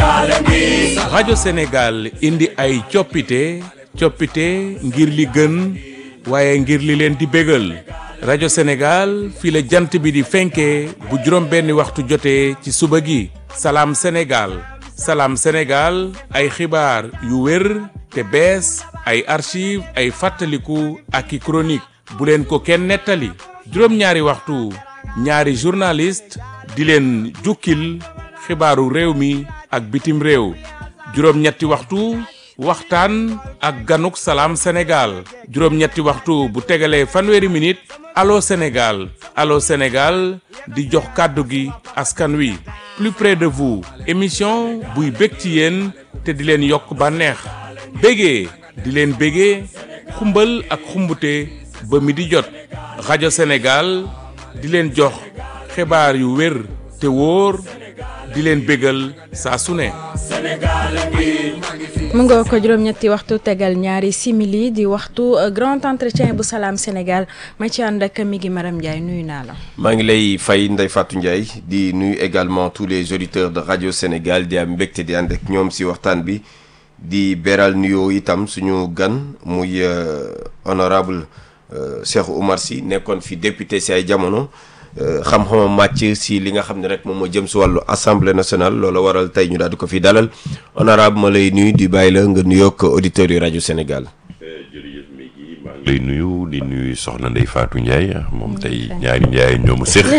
Sénégal ngi rajo Sénégal indi ay coppite coppite ngir li gën waaye ngir li leen di bégal rajo Sénégal fii la jant bi di fenkee bu juróom benni waxtu jotee ci suba gi salaam Sénégal salaam Sénégal ay xibaar yu wér te bees ay archive ay fàttaliku ak i chronique bu leen ko kenn nettali juróom-ñaari waxtu ñaari journaliste di leen jukkil xibaaru réew mi ak bitim réew juróom-ñetti waxtu waxtaan ak ganuk salaam Sénégal juróom-ñetti waxtu bu tegalee fanweeri minute allo Sénégal allo Sénégal di jox kàddu gi askan wi plus près de vous émission buy bég ci yéen te di leen yokk bànneex bégee di leen bégee xumbal ak xumbute ba mi di jot rajo Sénégal di leen jox xibaar yu wér te wóor di leen bégal saa su ne Sénégal ngi mu nga ko juróom-ñetti waxtu tegal ñaari simili di waxtu grand entretien bu salaam Sénégal ma ci ànd ak mi ngi Maram Ndiaye nuyu naa la. maa ngi lay fay Ndeye Fatou Ndiaye di nuyu également tous les auditeurs de radio Sénégal di am mbégte di ànd ak ñoom si waxtaan bi di beral nuyoo itam suñu gan muy honorable Cheikh Oumar Sy nekkoon fi député si ay jamono xam-xamam màcc si li nga xam ne rek moom moo jëm si wàllu assemblée nationale loola waral tey ñu daal di ko fi dalal honorable ma lay nuyu di bàyyi la nga nuyoog auditeurs yu rajo Sénégal. jërëjëf Mégui maa ngi lay nuyu di nuyu soxna Ndeye Fatou Ndiaye moom tey ñaari Ndiaye ñoo ma séq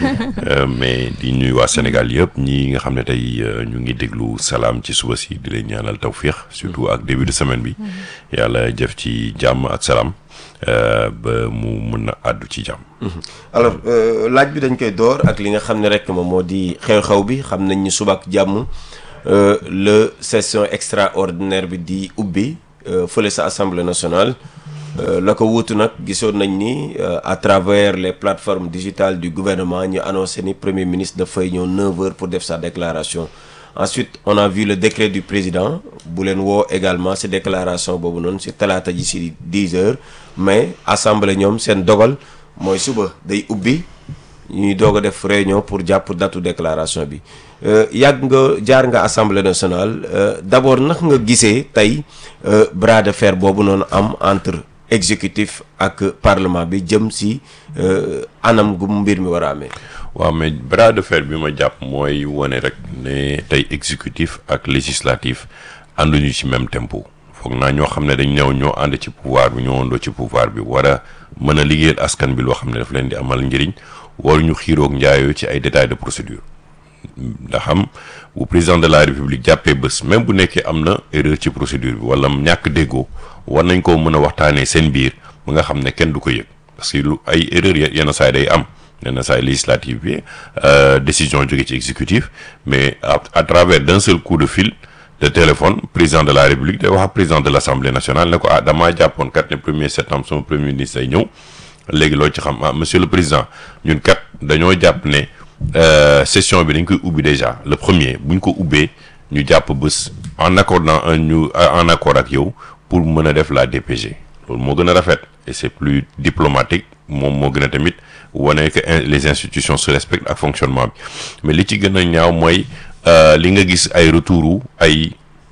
mais di nuyu waa Sénégal yëpp ñi nga xam ne tey ñu ngi déglu salaam ci suba si di leen ñaanal tawféex surtout ak début de semaine bi yàlla jëf ci jàmm ak salaam ba mu mën a àddu ci jàmm. alors laaj bi dañ koy door ak li nga xam ne rek moom moo di xew-xew bi xam nañ ni suba ak jàmm le session extraordinaire bi di ubbi fële sa assemblée nationale la ko wuutu nag gisoon nañ ni à travers les plateformes digitales du gouvernement ñu annoncé ni premier ministre dafay ñëw 9 heures pour def sa déclaration ensuite on a vu le décret du président bu leen woo également ci déclaration boobu noonu ci talaata ji ci 10 heures mais assemblée ñoom seen dogal mooy suba day ubbi ñuy doog a def réunion pour jàpp datu déclaration bi yàgg nga jaar nga assemblée nationale d'abord nag nga gisee tey bras de fer boobu noonu am entre exécutif ak parlement bi jëm ci anam gu mbir mi war a amee. waaw mais bras de fer bi ma jàpp mooy wane rek ne tey exécutif ak législatif ànduñu ci même tempo foog naa ñoo xam ne dañ ñëw ñoo ànd ci pouvoir bi ñoo àndoo ci pouvoir bi war a mën a liggéeyal askan bi loo xam ne daf leen di amal njëriñ waruñu xiiroog njaayoo ci ay détails de procédure ndax xam bu président de la république jàppee bés même bu nekkee am na erreur ci procédure bi wala ñàkk déggoo war nañ koo mën a waxtaanee seen biir ba nga xam ne kenn du ko yëg parce que lu ay erreur yenn saa yi day am yenn saa yi législative bi décision jóge ci exécutif mais à travers d'un seul coup de fil de téléphone président de la république day wax ak président de l'assemblée nationale ne ko ah damaa jàppoon kat ne premier septembre sama premier ministre day ñëw léegi loo ci xam ah monsieur le président ñun kat dañoo jàpp ne session bi dañ koy ubbi déjà le premier bu ñu ko ubbee ñu jàpp bés en accord dans ñu en accord ak yow pour mën a def la DPG loolu moo gën a rafet et c'est plus diplomatique moom moo gën a tamit wane que les institutions se respectent ak fonctionnement bi mais li ci gën a ñaaw mooy li nga gis ay retouru ay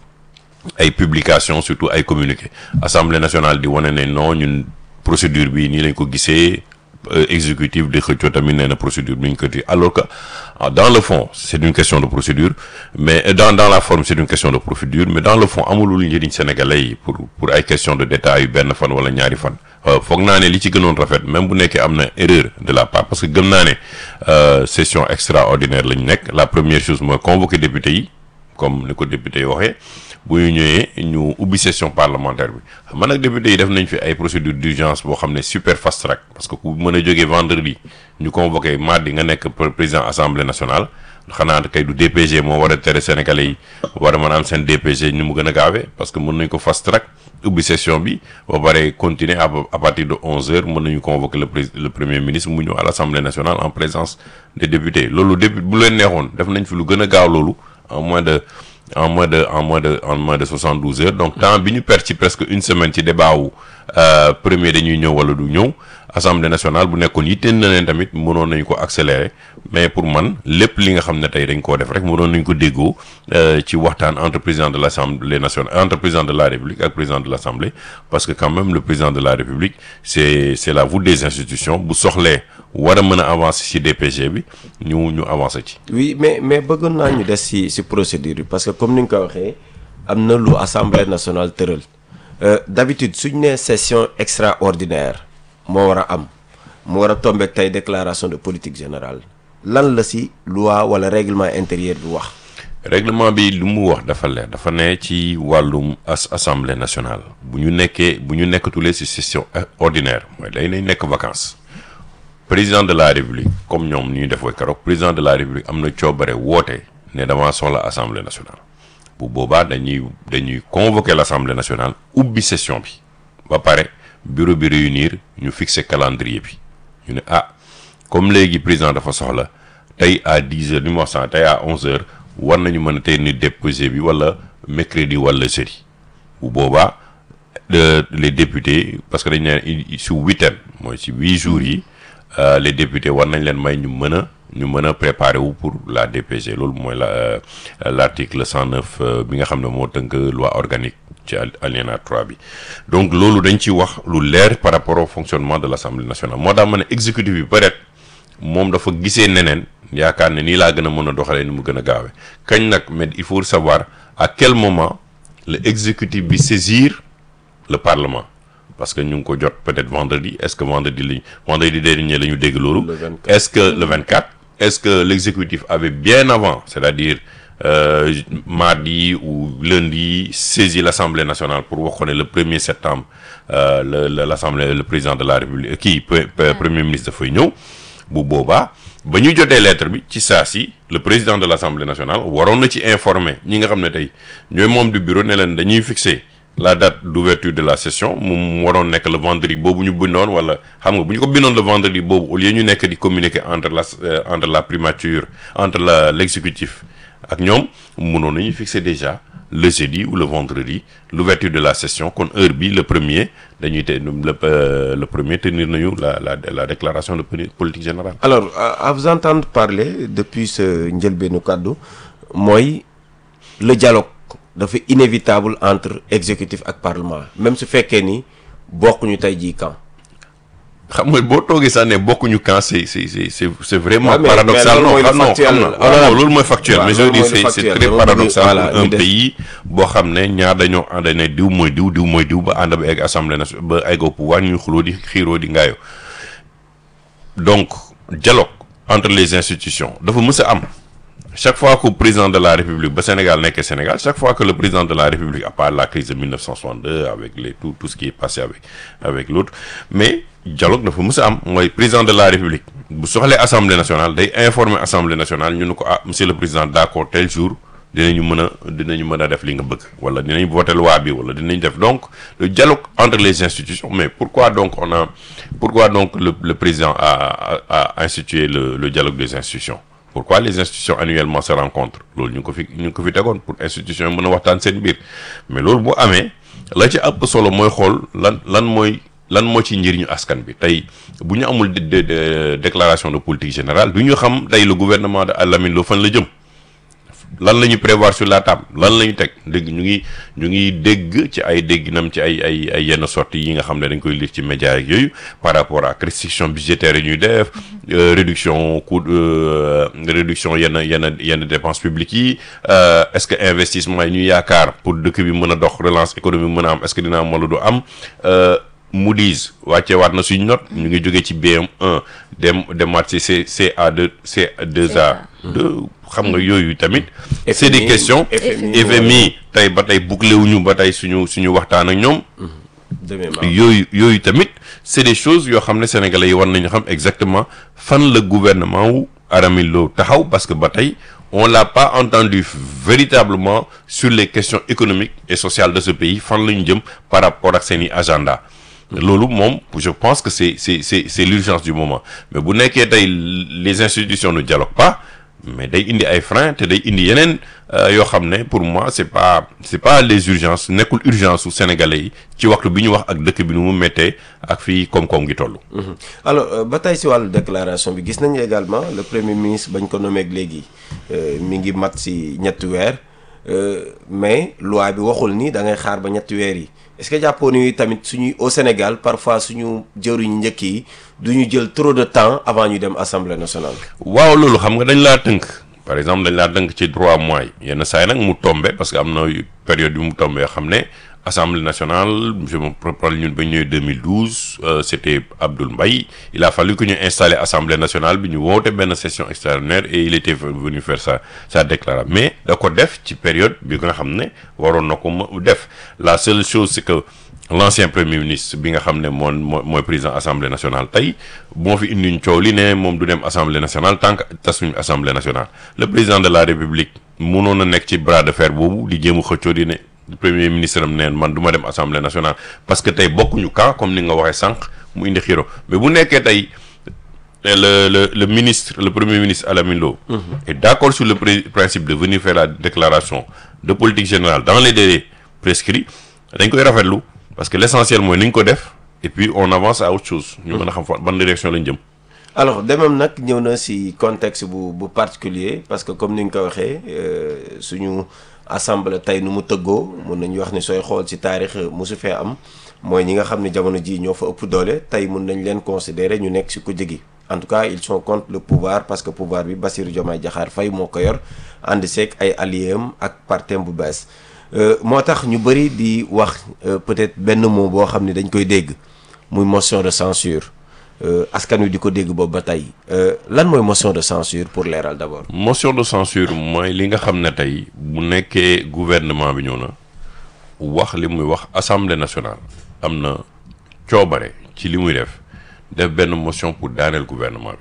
ay publications surtout ay communiqués assemblée nationale di wane ne non ñun procédure bi nii lañ ko gisee exécutif di xëccoo tamit nee na procédure bi ñu ko di alors que dans le fond c'est une question de procédure mais dans dans la forme c'est une question de procédure mais dans le fond amulul njëriñ sénégalais yi pour pour ay question de détail yu benn fan wala ñaari fan foog naa ne li ci gënoon rafet même bu nekkee am na erreur de la part parce que gëm naa ne session extraordinaire lañ nekk la première chose mooy convoquer député yi comme ni ko député yi waxee bu ñu ñëwee ñu ubbi session parlementaire bi xam nga nag député yi def nañ fi ay procédure d'urgence boo xam ne super fast track parce que ku mën a jógee vendredi ñu convoqué mardi nga nekk président assemblée nationale xanaa kay du DPG moo war a tere sénégalais yi war a mën a am seen DPG ni mu gën a gaawee parce que mën nañ ko fast track ubbi session bi ba pare continuer à à partir de onze heures mën nañu convoquer le pré le premier ministre mu ñëw à l'assemblée nationale en présence des députés loolu député bu leen neexoon def nañ fi lu gën a gaaw loolu en moins de en moins de en moins de en moins de soixante douze heures donc temps bi ñu perte ci presque une semaine ci débat wu premier dañuy ñëw wala du ñëw assemblée nationale bu nekkoon yitteel na leen tamit mënoon nañu ko accélérer mais pour man lépp li nga xam ne tey dañ koo def rek mënoon nañu ko déggoo ci waxtaan entre président de l'assemblée nationale entre président de la république ak président de l'assemblée parce que quand même le président de la république c'est c'est la voûte des institutions bu soxlee war a mën a avancer ci DPG bi ñu ñu avancer ci. oui mais mais bëggoon naa ñu des ci ci procédure bi parce que comme ni nga ko waxee am na lu assemblée nationale tëral d'habitude suñ nee session extraordinaire moo war a am mu war a tombeek tey déclaration de politique générale lan la ci loi walla règlement intérieur bi wax. règlement bi lu mu wax dafa leer dafa ne ci wàllum as assemblée nationale bu ñu nekkee bu ñu nekkatulee ci session ordinaire mooy day nañ nekk vacances président de la république comme ñoom ni ñu def ko keroog président de la république am na coobare woote ne damaa soxla assemblée nationale bu boobaa dañuy dañuy convoquer l'assemblée nationale ubbi session bi ba pare bureau bi réunir ñu fixer calendrier bi ñu ne ah comme léegi président dafa soxla tey à dix heures ni mu wax sànq tey à onze heures war nañu mën a tey ni déposé bi wala mercredi wala jeudi bu boobaa les députés parce que dañ ne su huitaine mooy ci huit jours yi les députés war nañ leen may ñu mën a ñu mën a préparer wu pour la DPG loolu mooy la l'article cent neuf bi nga xam ne moo tënk loi organique ci alinéa 3 bi donc loolu dañ ci wax lu leer par rapport au fonctionnement de l'Assemblée nationale moo tax ma ne exécutif bi peut-être moom dafa gisee neneen yaakaar ne nii laa gën a mën a doxalee ni mu gën a gaawee kañ nag mais il faut savoir à quel moment le exécutif bi saisir le parlement parce que ñu ngi ko jot peut-être vendredi est-ce que vendredi lañ vendredi dernier la ñu dégg loolu est-ce que le 24 est-ce que l'exécutif avait bien avant c'est-à-dire euh, mardi ou lundi saisi l'Assemblée nationale pour wax ko ne le 1er septembre euh, le, le l'Assemblée le président de la République kii premier ministre dafay ñëw bu boobaa ba ñu jotee lettre bi ci saa si le président de l'Assemblée nationale waroon na ci informer ñi nga xam ne tey ñooy membre du bureau ne leen dañuy fixer la date d'ouverture de la session mu waroon nekk le vendredi boobu ñu bindoon wala xam nga bu ñu ko bindoon le vendredi boobu au lieu ñu nekk di communiquer entre la entre la primature entre la l'exécutif ak ñoom mënoon nañu fixer déjà le jeudi ou le vendredi l'ouverture de la session kon heure bi le premier dañuy te le le premier tenir nañu la la la déclaration de politique générale. alors à vous entendre parler depuis ce njëlbeenu kàddu mooy le dialogue dafa inévitable entre exécutif ak parlement même su fekkee ni bokkuñu tey jii camp. xam nga boo toogee sax ne bokkuñu camp c'est c'est c'est c'est vraiment Ouais, mais- paradoxal mais non loolu mooy xam non factuel. xam na Voilà. waaw loolu mooy factuel Waaw, mais je loolu veux dire mooy c'est c'est factuel. très Dama bëgg- paradoxal voilà, pour un ñu def- pays boo xam ne ñaar dañoo ànd ne diw mooy diw diw mooy diw ba ànd ba egg assemblée nationale ba egg au pouvoir ñuy xuloo di xiiroo di ngaayo donc dialogue entre les institutions dafa mës a am chaque fois que président de la République ba Sénégal nekkee Sénégal chaque fois que le président de la République à part la crise de 1962 avec les tout tout ce qui est passé avec avec l'autre mais dialogue dafa mës a am mooy président de la République bu soxlee Assemblée nationale day informer Assemblée nationale ñu ne ko ah monsieur le président d'accord tel jour dinañu mën a dinañu mën a def li nga bëgg wala dinañ voter loi bi wala dinañ def donc le dialogue entre les institutions mais pourquoi donc on a pourquoi donc le le président a a, a institué le le dialogue des institutions pourquoi les institutions annuellement se rencontrent loolu ñu ngi ko fi ñu ngi ko fi tegoon pour institutions yi mën a waxtaan seen biir mais loolu bu amee la ci ëpp solo mooy xool lan lan mooy lan moo ci njëriñu askan bi tey bu ñu amul de- de- de- déclaration de politique générale du ñu xam tey le gouvernement de Lamine Lo fan la jëm lan la ñu prévoir sur la table lan la ñu teg dégg ñu ngi ñu ngi dégg ci ay dégginam ci ay ay ay yenn sorties yi nga xam ne dañ koy lire ci médias yeeg yooyu par rapport à restriction budgétaire yi ñuy def euh, réduction coût euh, réduction yenn yenn yenn dépenses publiques yi euh, est-ce que investissement yi ñu yaakaar pour dëkk bi mën a dox relance économique mën a am est-ce que dina am wala du am euh, Moody's wàcce waat na suñu note ñu ngi jógee ci BM1 dem demaat ci C CA2 C2A 2 xam nga yooyu tamit c'est des FMI, questions FMI, FMI tey ba tey bouclé wuñu ba tey suñu suñu waxtaan ak ñoom demee ma yooyu yooyu tamit c'est des choses yoo xam ne sénégalais yi war nañu xam exactement fan la gouvernement wu Aramil Lo taxaw parce que ba tey on l'a pas entendu véritablement sur les questions économiques et sociales de ce pays fan la ñu jëm par rapport ak seeni agenda loolu moom je pense que c'est c'est c'est c'est l'urgence du moment mais bu nekkee tey les institutions ne dialoguent pas mais day indi ay freins te day indi yeneen yoo xam ne pour moi c'est pas c'est pas les urgences nekkul urgence su sénégalais yi ci waxtu bi ñu wax ak dëkk bi nu mu méttee ak fii koom-koom gi toll. alors ba tey si wàllu déclaration bi gis nañu également le premier ministre bañ ko nommé léegi mi ngi mat si ñetti weer mais loi bi waxul ni da ngay xaar ba ñetti weer yi est-ce que jàppoo ni tamit suñuy au Sénégal parfois suñu jëriñu njëkk yi du ñu jël trop de temps avant ñu dem assemblée nationale. waaw loolu xam nga dañ laa tënk par exemple dañ laa tënk ci trois mois yi yenn saa yi nag mu tombé parce que am na période yu mu tombé xam ne. Assemblée nationale je me rappelle ñun ba ñëwee 2012 euh, c'était Abdoul Mbaye il a fallu que ñu installer Assemblée nationale bi ñu woote benn session extraordinaire et il était venu faire sa sa déclaration mais da ko def ci période bi nga xam ne waroon na ko def la seule chose c'est que l'ancien premier ministre bi nga xam ne moom moo mooy président Assemblée nationale tey moo fi indi ñu coow li ne moom du dem Assemblée nationale tant que tasuñu Assemblée nationale le président de la République mënoon na nekk ci bras de fer boobu di jéem a xëccoo di ne premier ministre am neen man du ma dem assemblée nationale parce que tey bokkuñu camp comme ni nga waxee sànq mu indi xiro mais bu nekkee tey le le le ministre le premier ministre Alamine Lo est d'accord sur le principe de venir faire la déclaration de politique générale dans les délais prescrits dañ koy rafetlu parce que l'essentiel mooy ni ñu ko def et puis on avance à autre chose ñu mën a xam fa ban direction lañ jëm alors demam nag ñëw na si contexte bu bu particulier parce que comme ni nga ko waxee suñu assemblée tey nu mu tëggoo mun nañu wax ni sooy xool ci taarix mosu fee am mooy ñi nga xam ne jamono ji ñoo fa ëpp doole tey mun nañ leen considérer ñu nekk ci kujje gi en tout cas ils sont contre le pouvoir parce que pouvoir bi Bassirou Diomaye Diakhar Faye moo ko yor ànd seeg ay alliés am ak partem bu bees moo tax ñu bëri di wax peut-être benn mot boo xam ne dañ koy dégg muy motion de censure askan wi di ko dégg boobu ba tey lan mooy motion de censure pour leeral d'abord. motion de censure mooy li nga xam ne tey bu nekkee gouvernement bi ñëw na wax li muy wax assemblée nationale am na coobare ci li muy def def benn motion pour daaneel gouvernement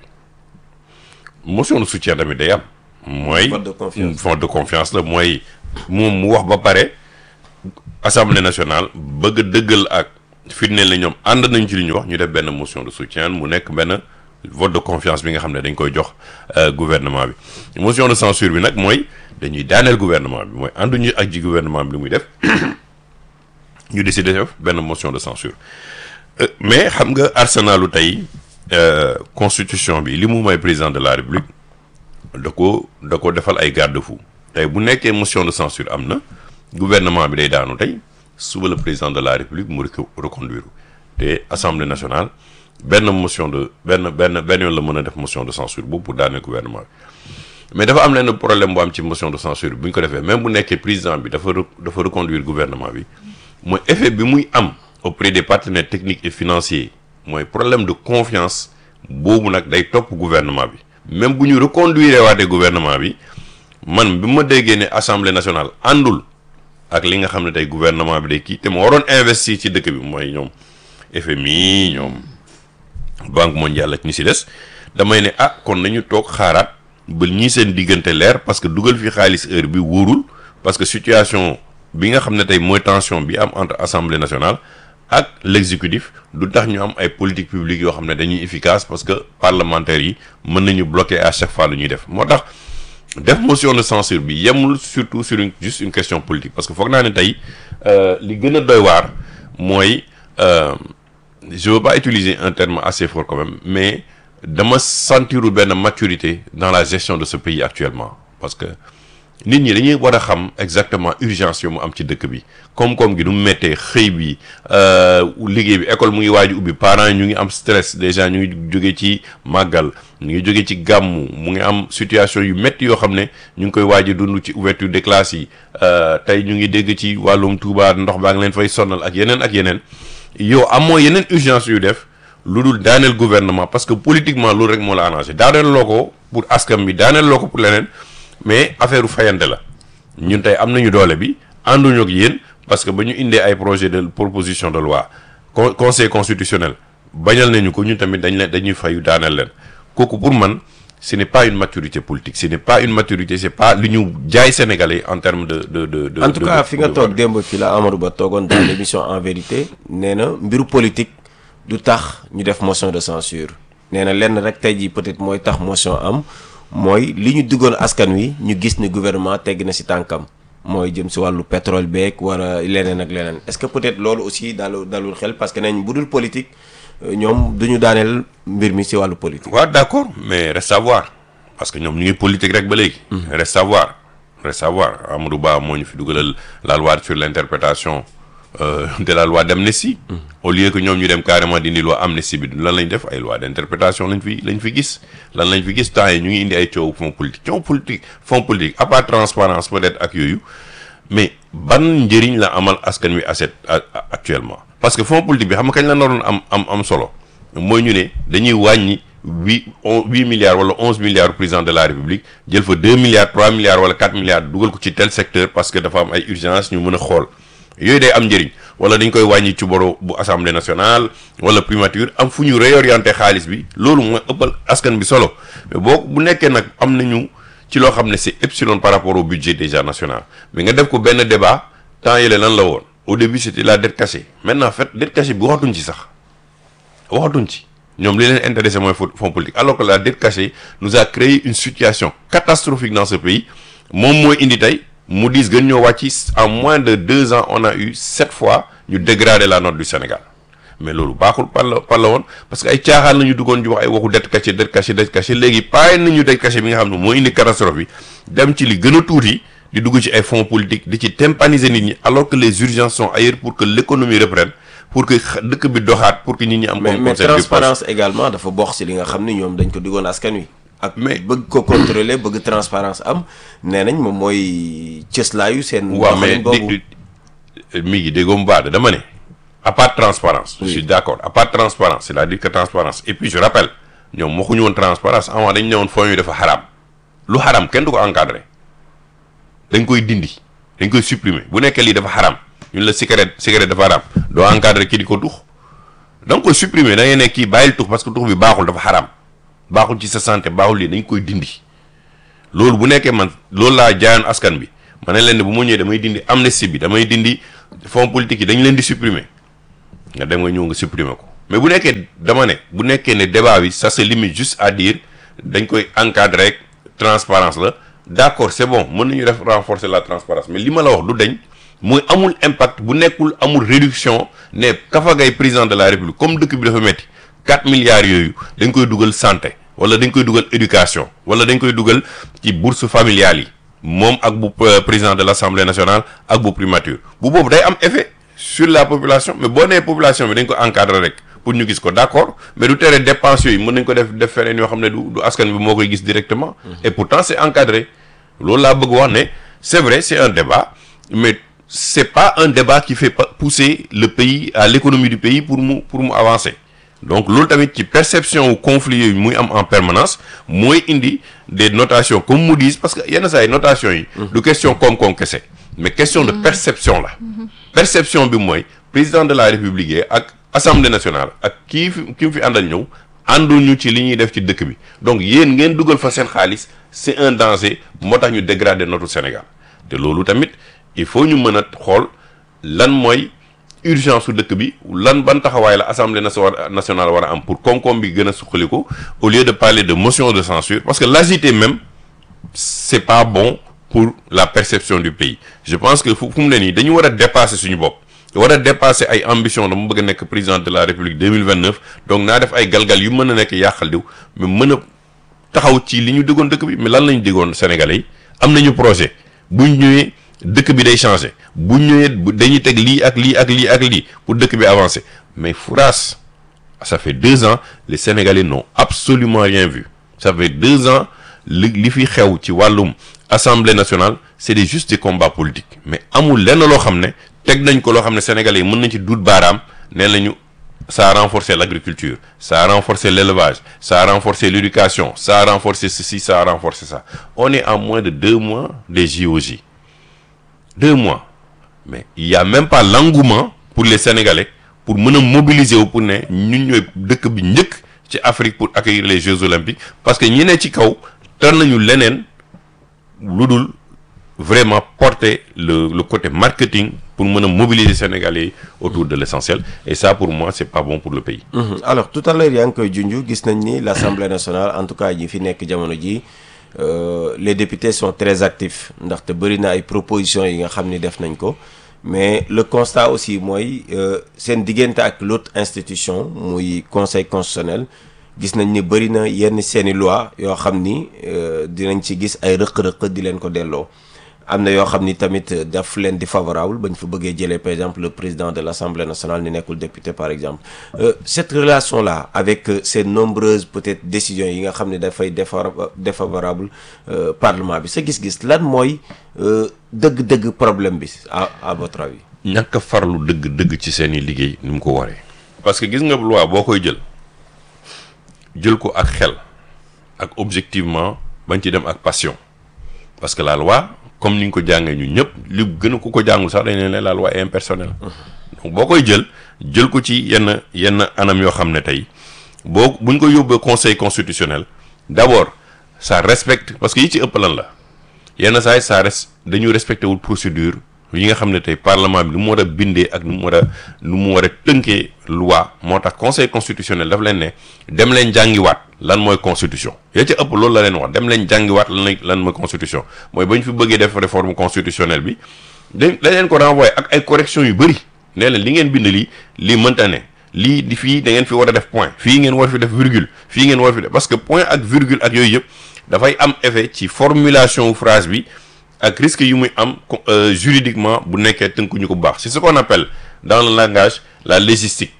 bi motion de soutien tamit day am. mooy vote de confiance vote de confiance la mooy moom mu wax ba pare assemblée nationale bëgg a dëggal ak. firndeel na ñoom ànd nañ ci li ñu wax ñu def benn motion de soutien mu nekk benn vote de confiance bi nga xam ne dañ koy jox gouvernement bi motion de censure bi nag mooy dañuy daaneel gouvernement bi mooy ànduñu ak ji gouvernement bi li muy def ñu décider def benn motion de censure mais xam nga arsenalu tey constitution bi li mu may président de la république da ko da ko defal ay garde-fou tey bu nekkee motion de censure am na gouvernement bi day daanu tey suba le président de la république mu reconduire te assemblée nationale benn motion de benn benn benn yoon la mën a def motion de censure boobu pour daaneel gouvernement bi mais dafa am lenn problème bu am ci motion de censure bi bu ñu ko defee même bu nekkee président bi dafa dafa reconduire gouvernement bi mooy effet bi muy am auprès des partenaires techniques et financiers mooy problème de confiance boobu nag day topp gouvernement bi même bu ñu reconduire waatee gouvernement bi man bi ma déggee ne assemblée nationale àndul. ak li nga xam ne tey gouvernement bi day kii te mu waroon investir ci dëkk bi mooy ñoom FMI ñoom banque mondiale ak ñi si des damay ne ah kon nañu toog xaaraat ba ñii seen diggante leer parce que dugal fi xaalis heure bi wóorul parce que situation bi nga xam ne tey mooy tension bi am entre assemblée nationale ak l'exécutif du tax ñu am ay politique publique yoo xam ne dañuy efficace parce que parlementaires yi mën nañu bloquer à chaque fois lu ñuy def moo tax def motion de censure bi yemul surtout sur une juste une question politique parce que foog naa ne tey li gën a doy waar mooy je veux pas utiliser un terme assez fort quand même mais dama sentirul benn maturité dans la gestion de ce pays actuellement parce que nit ñi dañuy war a xam exactement urgence yu mu am ci dëkk bi koom-koom gi du mu méttee xëy bi liggéey bi école mu ngi waaj ubbi parents yi ñu ngi am stress déjà ñu ngi jóge ci màggal ñu ngi jóge ci gàmmu mu ngi am situation yu métti yoo xam ne ñu ngi koy waaj a dund ci ouverture des classes yi tey ñu ngi dégg ci wàllum Touba ndox baa ngi leen fay sonal ak yeneen ak yeneen yow amoo yeneen urgence yu def lu dul daaneel gouvernement parce que politiquement loolu rek moo la arrangé daaneel loo ko pour askan bi daaneel loo ko pour leneen mais affaire u fayante la ñun tey am nañu doole bi ànduñu ak yéen parce que ba ñu indee ay projet de proposition de loi con conseil constitutionnel bañal nañu ko ñun tamit dañ leen dañuy fayu daaneel leen kooku pour man ce n'est pas une maturité politique ce n'est pas une maturité c'est pas li ñu jaay sénégalais en termes de de de de en tout de- cas de- fi nga de- toog démb fi la Amadou Ba toogoon dans l'émission en vérité nee na mbiru politique du tax ñu def motion de censure nee na lenn rek tey jii peut-être mooy tax motion am mooy li ñu duggoon askan wi ñu gis ni gouvernement tegg na si tànkam mooy jëm si wàllu pétrole beeg wala leneen ak leneen est-ce que peut-être loolu aussi dalu dalul xel parce que nañ bu dul politique euh, ñoom du ñu daaneel mbir mi si wàllu politique. waaw d'accord mais reste à voir parce que ñoom ñu ngi politique rek ba léegi. reste à voir reste à voir Amadou Ba moo ñu fi dugalal la loi sur l'interprétation euh, de la loi d'amnistie. au lieu que ñoom ñu dem carrément dindi loi amnistie bi lan lañ def ay loi d'interprétation lañ fi lañ fi gis lan lañ fi gis temps yi ñu ngi indi ay coow fonds politique coow politique fonds politique à part transparence peut-être ak yooyu mais ban njëriñ la amal askan wi aset actuellement parce que fonds politique bi xam nga kañ la naroon am am am solo mooy ñu ne dañuy wàññi huit on huit milliards wala onze milliards président de la république jël fa deux milliards trois milliards wala quatre milliards dugal ko ci tel secteur parce que dafa am ay urgence ñu mën a xool yooyu day am njëriñ wala dañ koy wàññi ci boro bu assemblée nationale wala primature am fu ñu réorienter xaalis bi loolu mooy ëppal askan bi solo mais boo bu nekkee nag am nañu ci loo xam ne c'est epsilon par rapport au budget déjà national mais nga def ko benn débat temps yële lan la woon au début c'était la dette cachée maintenant en fait dette cachée bi waxatuñ ci sax waxatuñ ci ñoom li leen intéressé mooy fonds politique alors que la dette cachée nous a créé une situation catastrophique dans ce pays moom mooy indi tey Moody's gën ñoo wàcc en moins de deux ans on a eu sept fois ñu dégrader la note du Sénégal mais loolu baaxul par la par la woon parce que ay caaxaan la ñu duggoon di wax ay waxu dette cachée dette cachée dette cachée léegi paay nañu dette cachée bi nga xam ne moo indi catastrophe bi dem ci li gën a tuuti di dugg ci ay fonds politiques di ci tympaniser nit ñi alors que les urgences sont ailleurs pour que l'économie reprenne pour que dëkk bi doxaat pour que nit ñi am. mais comme mais concept de transparence également dafa bokk si li nga xam ni ñoom dañ ko diggoon askan wi. ak Mais- bëgg ko contrôler bëgg transparence am nee nañ moom mooy cëslaayu seen. waaw mais doxalin boobu. di mi ngi déggoo mu baax de dama ne à part transparence je suis d'accord à part transparence c'est-à-dire que transparence et puis je rappelle ñoom waxuñu woon transparence avant dañ ne woon fonds yi dafa xaraam lu xaraam kenn du ko encadrer dañ koy dindi dañ koy supprimer bu nekkee lii dafa xaraam ñun la cigarette cigarette dafa xaraam doo encadrer kii di ko tux da nga koy supprimer da ngay ne kii bàyyil tux parce que tux bi baaxul dafa xaraam baaxul ci sa santé baaxul lii dañ koy dindi loolu bu nekkee man loolu laa jaayoon askan bi ma ne leen ne bu ma ñëwee damay dindi amnistie bi damay dindi fonds politique yi dañ leen di supprimer nga dem nga ñëw nga supprimer ko mais bu nekkee dama ne bu nekkee ne débat bi ça se limite juste à dire dañ koy encadrer rek transparence la d'accord c'est bon mën nañu def renforcer la transparence mais li ma la wax du dañ mooy amul impact bu nekkul amul réduction ne Kafa Gaye président de la république comme dëkk bi dafa metti 4 milliards yooyu dañ koy dugal santé wala dañ koy dugal éducation wala dañ koy dugal ci bourse familiale yi moom ak bu euh, président de l'Assemblée nationale ak bu primature bu boobu day am effet sur la population mais boo nee population bi dañ ko encadrer rek pour ñu gis ko d'accord mais du tere dépenses yooyu mën nañ ko def def feneen yoo xam ne du du askan bi moo koy gis directement et pourtant c'est encadré loolu laa bëgg wax ne c'est vrai c'est un débat mais c'est pas un débat qui fait pa- pousser le pays à l'économie du pays pour mu pour mu avancer donc loolu tamit ci perception wu conflit yooyu muy am en permanence mooy indi des notations comme Moody's parce que yenn saa yi notation yi du question koom-koom kese mais question de perception la perception bi mooy président de la république yi ak assemblée nationale ak kii fi ki mu fi àndal ñëw ànduñu ci li ñuy def ci dëkk bi donc yéen ngeen dugal fa seen xaalis c'est un danger moo tax ñu dégrader notre Sénégal te loolu tamit il faut ñu mën a xool lan mooy urgence su dëkk bi lan ban taxawaay la assemblée nation- nationale war a am pour koom-koom bi gën a suqaliku au lieu de parler de motion de censure parce que l'agiter même c'est pas bon pour la perception du pays je pense que fu fu mu ne nii dañu war a dépasser suñu bopp war a dépasser ay ambition dama bëgg a nekk président de la république 2029 donc naa def ay galgal yu mën a nekk yàqal diw mais mën a taxaw ci li ñu déggoon dëkk bi mais lan lañu déggoon sénégalais yi am nañu projet buñ ñëwee dëkk bi day changer buñ ñëwee bu- dañuy teg lii ak lii ak lii ak lii pour dëkk bi avancer mais fouraas ça fait deux ans les sénégalais n'ont absolument rien vu ça fait deux ans li li fi xew ci wàllum assemblée nationale c'est des juste des combats politiques mais amul lenn loo xam ne teg nañ ko loo xam ne sénégalais yi mën nañ ci duut baaraam nee nañu ça a renforcé l'agriculture ça a renforcé l'élevage ça a renforcé l'éducation ça a renforcé ceci ça a renforcé ça on est à moins de deux mois des JOJ deux mois mais il y a même pas l'engouement pour les Sénégalais pour mën a mobiliser wu pour ne ñun ñooy dëkk bi njëkk ci Afrique pour accueillir les Jeux olympiques parce que ñi ne ci kaw tar nañu leneen lu dul vraiment porter le le côté marketing pour mën a mobiliser Sénégalais yi autour de l'essentiel et ça pour moi c'est pas bon pour le pays. Mhm. alors tout à l'heure yaa ngi koy junj gis nañ ni l'Assemblée nationale en tout cas ñi fi nekk jamono ji euh, les députés sont très actifs ndaxte bëri na ay propositions yi nga xam ni def nañ ko mais le constat aussi mooy euh, seen diggante ak l'autre institution muy conseil constitutionnel gis nañ ni bëri na yenn seeni loi yoo xam ni euh, dinañ ci gis ay rëq-rëq di leen ko delloo am na yoo xam ni tamit daf leen di favorable ba ñu fa bëggee jëlee par exemple le président de l'Assemblée nationale ni nekkul député par exemple euh, cette relation là avec euh, ces nombreuses peut-être décisions yi nga xam ne dafay défa- défavorable euh, parlement bi sa gis-gis lan mooy euh, dëgg-dëgg problème bi à à votre avis ñàkk a farlu dëgg-dëgg ci seen i liggéey ni mu ko waree. parce que gis nga loi boo koy jël jël ko ak xel ak objectivement bañ ci dem ak passion parce que la loi comme ni ñu ko jàngee ñun ñëpp li gën a ku ko jàngul sax dañ leen ne la loi est impersonnelle. donc boo koy jël jël ko ci yenn yenn anam yoo xam ne tey boo buñ ko yóbbee conseil constitutionnel d'abord ça respecte parce que yi ci ëpp lan la yenn saa yi ça reste dañu respecté wul procédure yi nga xam ne tey parlement bi lu mu war a bindee ak nu mu war a nu mu war a tënkee loi moo tax conseil constitutionnel daf leen ne dem leen jàngiwaat lan mooy constitution ya ca ëpp loolu la leen wax dem leen jàngiwaat lan la lan mooy constitution mooy ba ñu fi bëggee def réforme constitutionnelle bi dañ dañ leen ko renvoyé ak ay correction yu bëri nee leen li ngeen bind lii lii mënta ne lii di fii da ngeen fi war a def point fii ngeen war fi def virgule fii ngeen war fi def parce que point ak virgule ak yooyu yëpp dafay am effet ci formulation wu phrase bi ak risque yu muy am co- euh, juridiquement bu nekkee tënkuñu ko bu baax c'est ce qu'on appelle dans le langage la légistique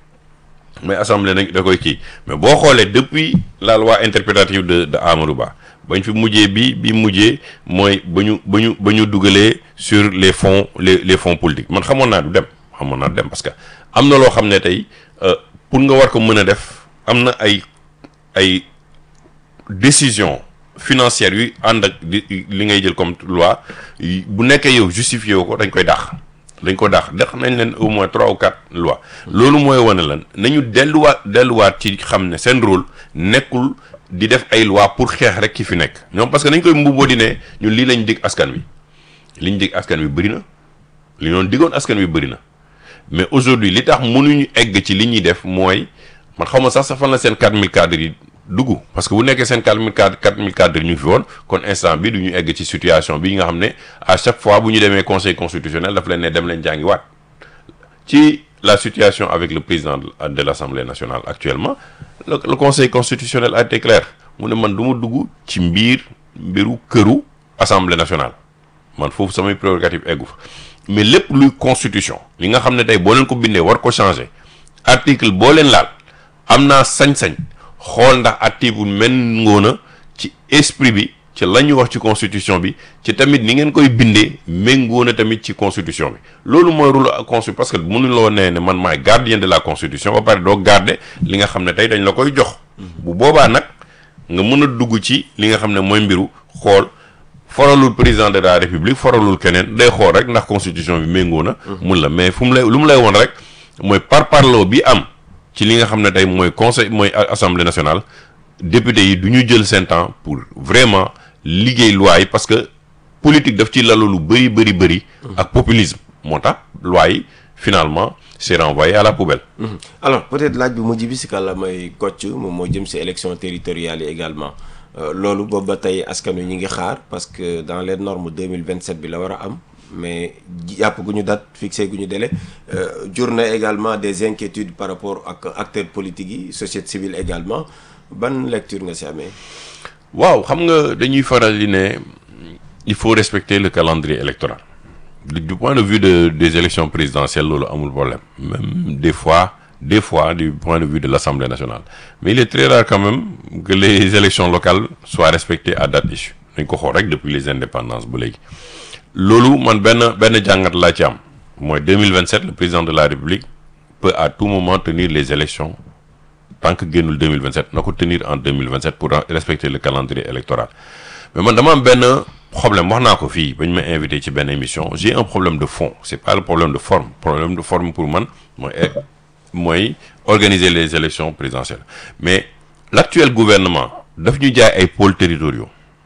mais assemblée nañ da koy kii mais boo xoolee depuis la loi interprétative de de Amadou Ba bañ fi mujjee bi bi mujjee mooy ba ñu ba ñu ba ñu dugalee sur les fonds les les fonds politiques man xamoon naa du dem xamoon naa du dem parce que am na loo xam ne tey euh, pour nga war ko mën a def am na ay ay décision financière yu ànd ak di li ngay jël comme loi yi- bu nekkee yow justifié wu ko dañ koy dàq dañ ko dàq dàq nañ leen au moins trois ou quatre lois loolu mooy wane lan nañu delluwaat delluwaat ci xam ne seen rôle nekkul di def ay loi pour xeex rek ki fi nekk ñoom parce que dañ koy mbubboo di ne ñun lii lañ dig askan wi liñ dig askan wi bëri na li ñoon digoon askan wi bëri na mais aujourd'hui li tax mënuñu egg ci li ñuy def mooy man xaw ma sax sa fan la seen 4000 cadres yi dugg parce que bu nekkee seen 4000 cadres 4000 cadres ñu fi woon kon instant bi du ñu egg ci situation bi nga xam ne à chaque fois bu ñu demee conseil constitutionnel daf leen ne dem leen jàngi waat ci la situation avec le président de de l'Assemblée nationale actuellement le, le conseil constitutionnel a été clair mu ne man du ma dugg ci mbir mbiru këru Assemblée nationale man foofu samay prérogative eggu fa mais lépp luy constitution li nga xam ne tey boo leen ko bindee war ko changer article boo leen laal am naa sañ-sañ xool ndax article méngoo na ci esprit bi ci la ñu wax ci constitution bi ci tamit ni ngeen koy bindee méngoo na tamit ci constitution bi loolu mooy rôle ak constitution parce que mënuloo nee ne man maay gardien de la constitution ba pare doo garder li nga xam ne tey dañ la koy jox bu boobaa nag nga mën a dugg ci li nga xam ne mooy mbiru xool foralul président de la république foralul keneen day xool rek ndax constitution bi méngoo na mun la mais fu mu lay lu mu lay woon rek mooy parparloo bi am ci li nga xam ne tey mooy conseil mooy assemblée nationale député yi du ñu jël seen temps pour vraiment liggéey loi yi parce que politique daf ci lalu lu bëri bëri bëri ak populisme moo tax loi yi finalement c'est renvoyé à la poubelle alors peut-être laaj bi mujj bi si kàlla may kocc moom moo jëm si élection territoriales yi également Euh, loolu boobu ba tey askan wi ñu ngi xaar parce que dans les normes 2027 bi la war a am mais jàpp gu ñu date fixé gu ñu délai euh, jur na également des inquiétudes par rapport ak acteurs politiques yi société civile également ban lecture nga si amee waaw xam nga dañuy faral di ne il faut respecter le calendrier électoral du, du point de vue de des élections présidentielles loolu amul problème même des fois des fois du point de vue de l'Assemblée nationale mais il est très rare quand même que les élections locales soient respectées à date issue dañ ko xool rek depuis les indépendances ba léegi loolu man benn benn jàngat laa ci am mooy 2027 le président de la République peut à tout moment tenir les élections tant que génnul 2027 na ko tenir en 2027 pour respecter le calendrier électoral mais man dama am benn problème wax naa ko fii ba ñu ma invité ci benn émission j'ai un problème de fond c'est pas le problème de forme problème de forme pour man mooy mooy organiser les élections présidentielles mais l'actuel gouvernement daf ñu jaay ay pôles territoriaux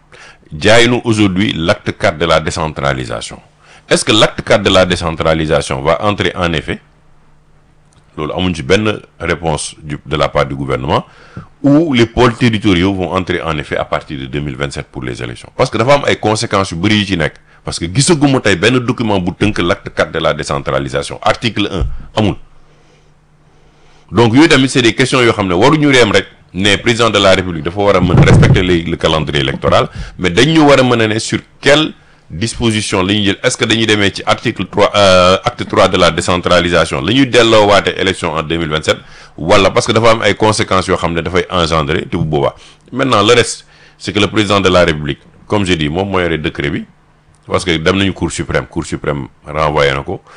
jaay nu aujourd'hui l'acte 4 de la décentralisation est-ce que l'acte 4 de la décentralisation va entrer en effet loolu amuñ ci benn réponse du de la part du gouvernement où les pôles territoriaux vont entrer en effet à partir de 2027 pour les élections parce que dafa am ay conséquences yu bëri yu ci nekk parce que gisaguma tey benn document bu tënk l'acte 4 de la décentralisation article 1 amul donc yooyu tamit c'est des questions yoo xam ne waruñu reem rek ne président de la république dafa war a mën respecter le le calendrier électoral mais dañu war a mën a ne sur quelle disposition la ñuy jël est-ce que dañuy demee ci article 3 euh, acte 3 de la décentralisation la ñuy delloowaate élection en 2027 wala parce que dafa am ay conséquences yoo xam ne dafay engendrer te bu boobaa maintenant le reste c'est que le président de la république comme je dis moom moo yore décret bi parce que dem nañu cour suprême cour suprême renvoyé na ko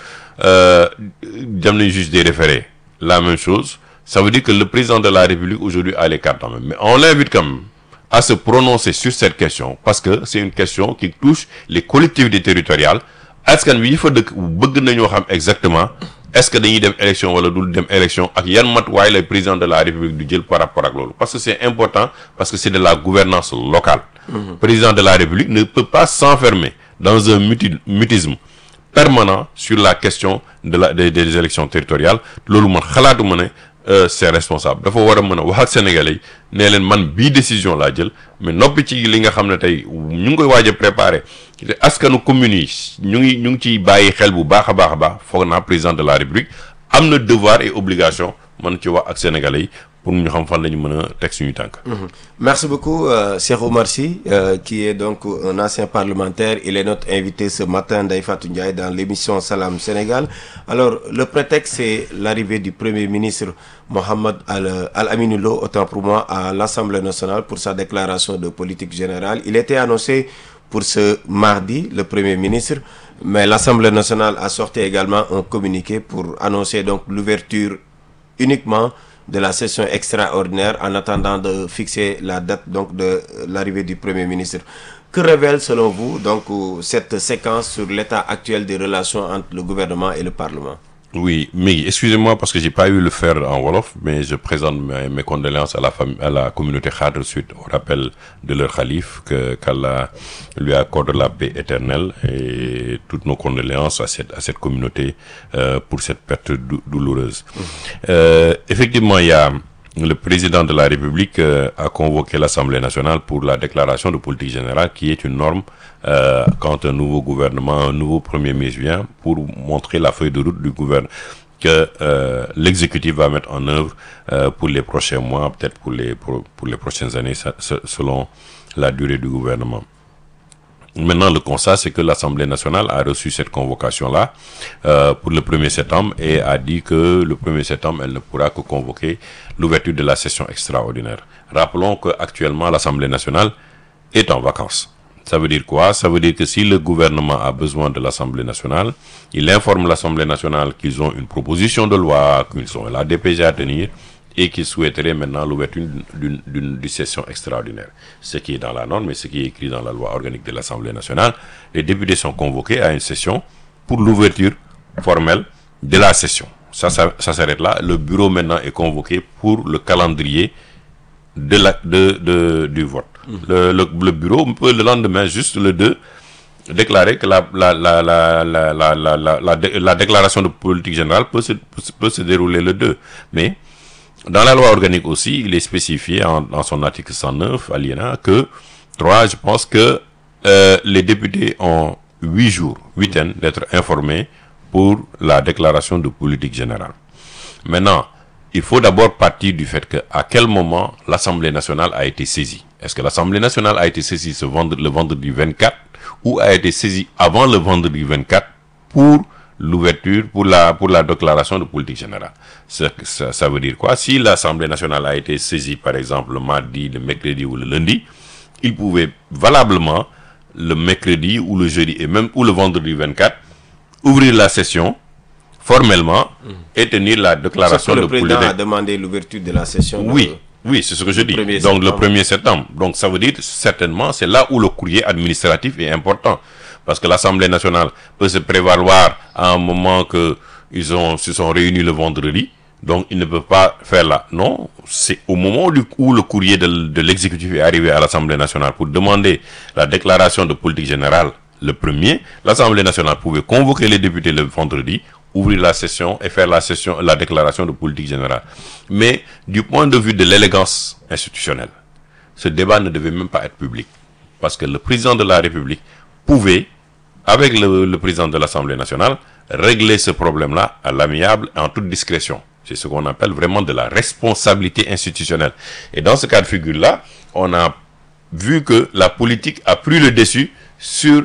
dem nañu juge des référés la même chose ça veut dire que le président de la république aujourd'hui a les cartes en main mais on l'invite quand même à se prononcer sur cette question parce que c'est une question qui touche les collectivités territoriales askan wi yi fa dëkk bëgg nañoo xam exactement est-ce que dañuy dem élection wala dul dem élection ak yan matuwaay lay président de la république du jël par rapport ak loolu parce que c'est important parce que c'est de la gouvernance locale président de la république ne peut pas s'enfermer dans un muti mutisme permanent sur la question de la des, des élections territoriales loolu man xalaatuma ne c'est responsable dafa war a mën a wax ak sénégalais yi nee leen man bii décision laa jël mais noppi ci li nga xam ne tey ñu ngi koy waaj a préparer te askanu communes yi ñu ngi ñu ngi ciy bàyyi xel bu baax a baax a baax foog naa président de la république am na devoir et obligation mën ci wax ak sénégalais yi pour ñu xam fan la ñu mën a teg suñu tànk. Merci beaucoup, euh, Cheikh Omar Sy, euh, qui est donc un ancien parlementaire. Il est notre invité ce matin, Daïfatou Ndiaye, dans l'émission Salam Sénégal. Alors, le prétexte, c'est l'arrivée du Premier ministre Mohamed Al- Al-Aminoulo, autant pour moi, à l'Assemblée nationale pour sa déclaration de politique générale. Il était annoncé pour ce mardi, le Premier ministre, mais l'Assemblée nationale a sorti également un communiqué pour annoncer donc l'ouverture uniquement de la session extraordinaire en attendant de fixer la date donc de l'arrivée du Premier ministre. Que révèle selon vous donc cette séquence sur l'état actuel des relations entre le gouvernement et le Parlement? Oui, mais excusez-moi parce que j'ai pas eu le faire en Wolof, mais je présente mes, mes condoléances à la famille, à la communauté Khadr suite au rappel de leur calife, que qu'Allah lui accorde la paix éternelle et toutes nos condoléances à cette, à cette communauté euh, pour cette perte dou- douloureuse. Euh, effectivement, il y a le président de la République euh, a convoqué l'Assemblée nationale pour la déclaration de politique générale qui est une norme euh, quand un nouveau gouvernement, un nouveau premier ministre vient pour montrer la feuille de route du gouvernement que euh, l'exécutif va mettre en œuvre euh, pour les prochains mois, peut-être pour les pour, pour les prochaines années, ça- ça- selon la durée du gouvernement. Maintenant, le constat, c'est que l'Assemblée nationale a reçu cette convocation-là euh, pour le 1er septembre et a dit que le 1er septembre, elle ne pourra que convoquer l'ouverture de la session extraordinaire. Rappelons qu'actuellement, l'Assemblée nationale est en vacances. Ça veut dire quoi Ça veut dire que si le gouvernement a besoin de l'Assemblée nationale, il informe l'Assemblée nationale qu'ils ont une proposition de loi, qu'ils ont la DPG à tenir et qu'ils souhaiteraient maintenant l'ouverture d'une- d'une d'une- d'une session extraordinaire. Ce qui est dans la norme et ce qui est écrit dans la loi organique de l'Assemblée nationale. Les députés sont convoqués à une session pour l'ouverture formelle de la session. Ça, ça, ça s'arrête là. Le bureau maintenant est convoqué pour le calendrier de la, de, de, du vote. Le, le, le bureau peut le lendemain, juste le 2, déclarer que la, la, la, la, la, la, la, la, la dé- la déclaration de politique générale peut se, peut se- peut se dérouler le 2. Mais dans la loi organique aussi, il est spécifié en, dans son article 109, alinéa, que 3, je pense que euh, les députés ont 8 jours, 8 ans d'être informés pour la déclaration de politique générale. Maintenant, il faut d'abord partir du fait que à quel moment l'Assemblée nationale a été saisie. Est-ce que l'Assemblée nationale a été saisie ce vendredi, le vendredi 24 ou a été saisie avant le vendredi 24 pour l'ouverture, pour la, pour la déclaration de politique générale. Ça, ça, ça veut dire quoi Si l'Assemblée nationale a été saisie, par exemple, le mardi, le mercredi ou le lundi, il pouvait valablement, le mercredi ou le jeudi et même ou le vendredi 24, ouvrir la session formellement et tenir la Sauf déclaration que de le président politique. a demandé l'ouverture de la session. Oui, donc, oui, c'est ce que je dis. 1er Donc le septembre. 1er septembre. Donc ça veut dire certainement c'est là où le courrier administratif est important parce que l'Assemblée nationale peut se prévaloir à un moment que ils ont se sont réunis le vendredi. Donc ils ne peuvent pas faire là. Non, c'est au moment du- où le courrier de, l- de l'exécutif est arrivé à l'Assemblée nationale pour demander la déclaration de politique générale le premier, l'Assemblée nationale pouvait convoquer les députés le vendredi, ouvrir la session et faire la session, la déclaration de politique générale. Mais du point de vue de l'élégance institutionnelle, ce débat ne devait même pas être public. Parce que le président de la République pouvait, avec le, le président de l'Assemblée nationale, régler ce problème-là à l'amiable et en toute discrétion. C'est ce qu'on appelle vraiment de la responsabilité institutionnelle. Et dans ce cas de figure-là, on a vu que la politique a pris le dessus sur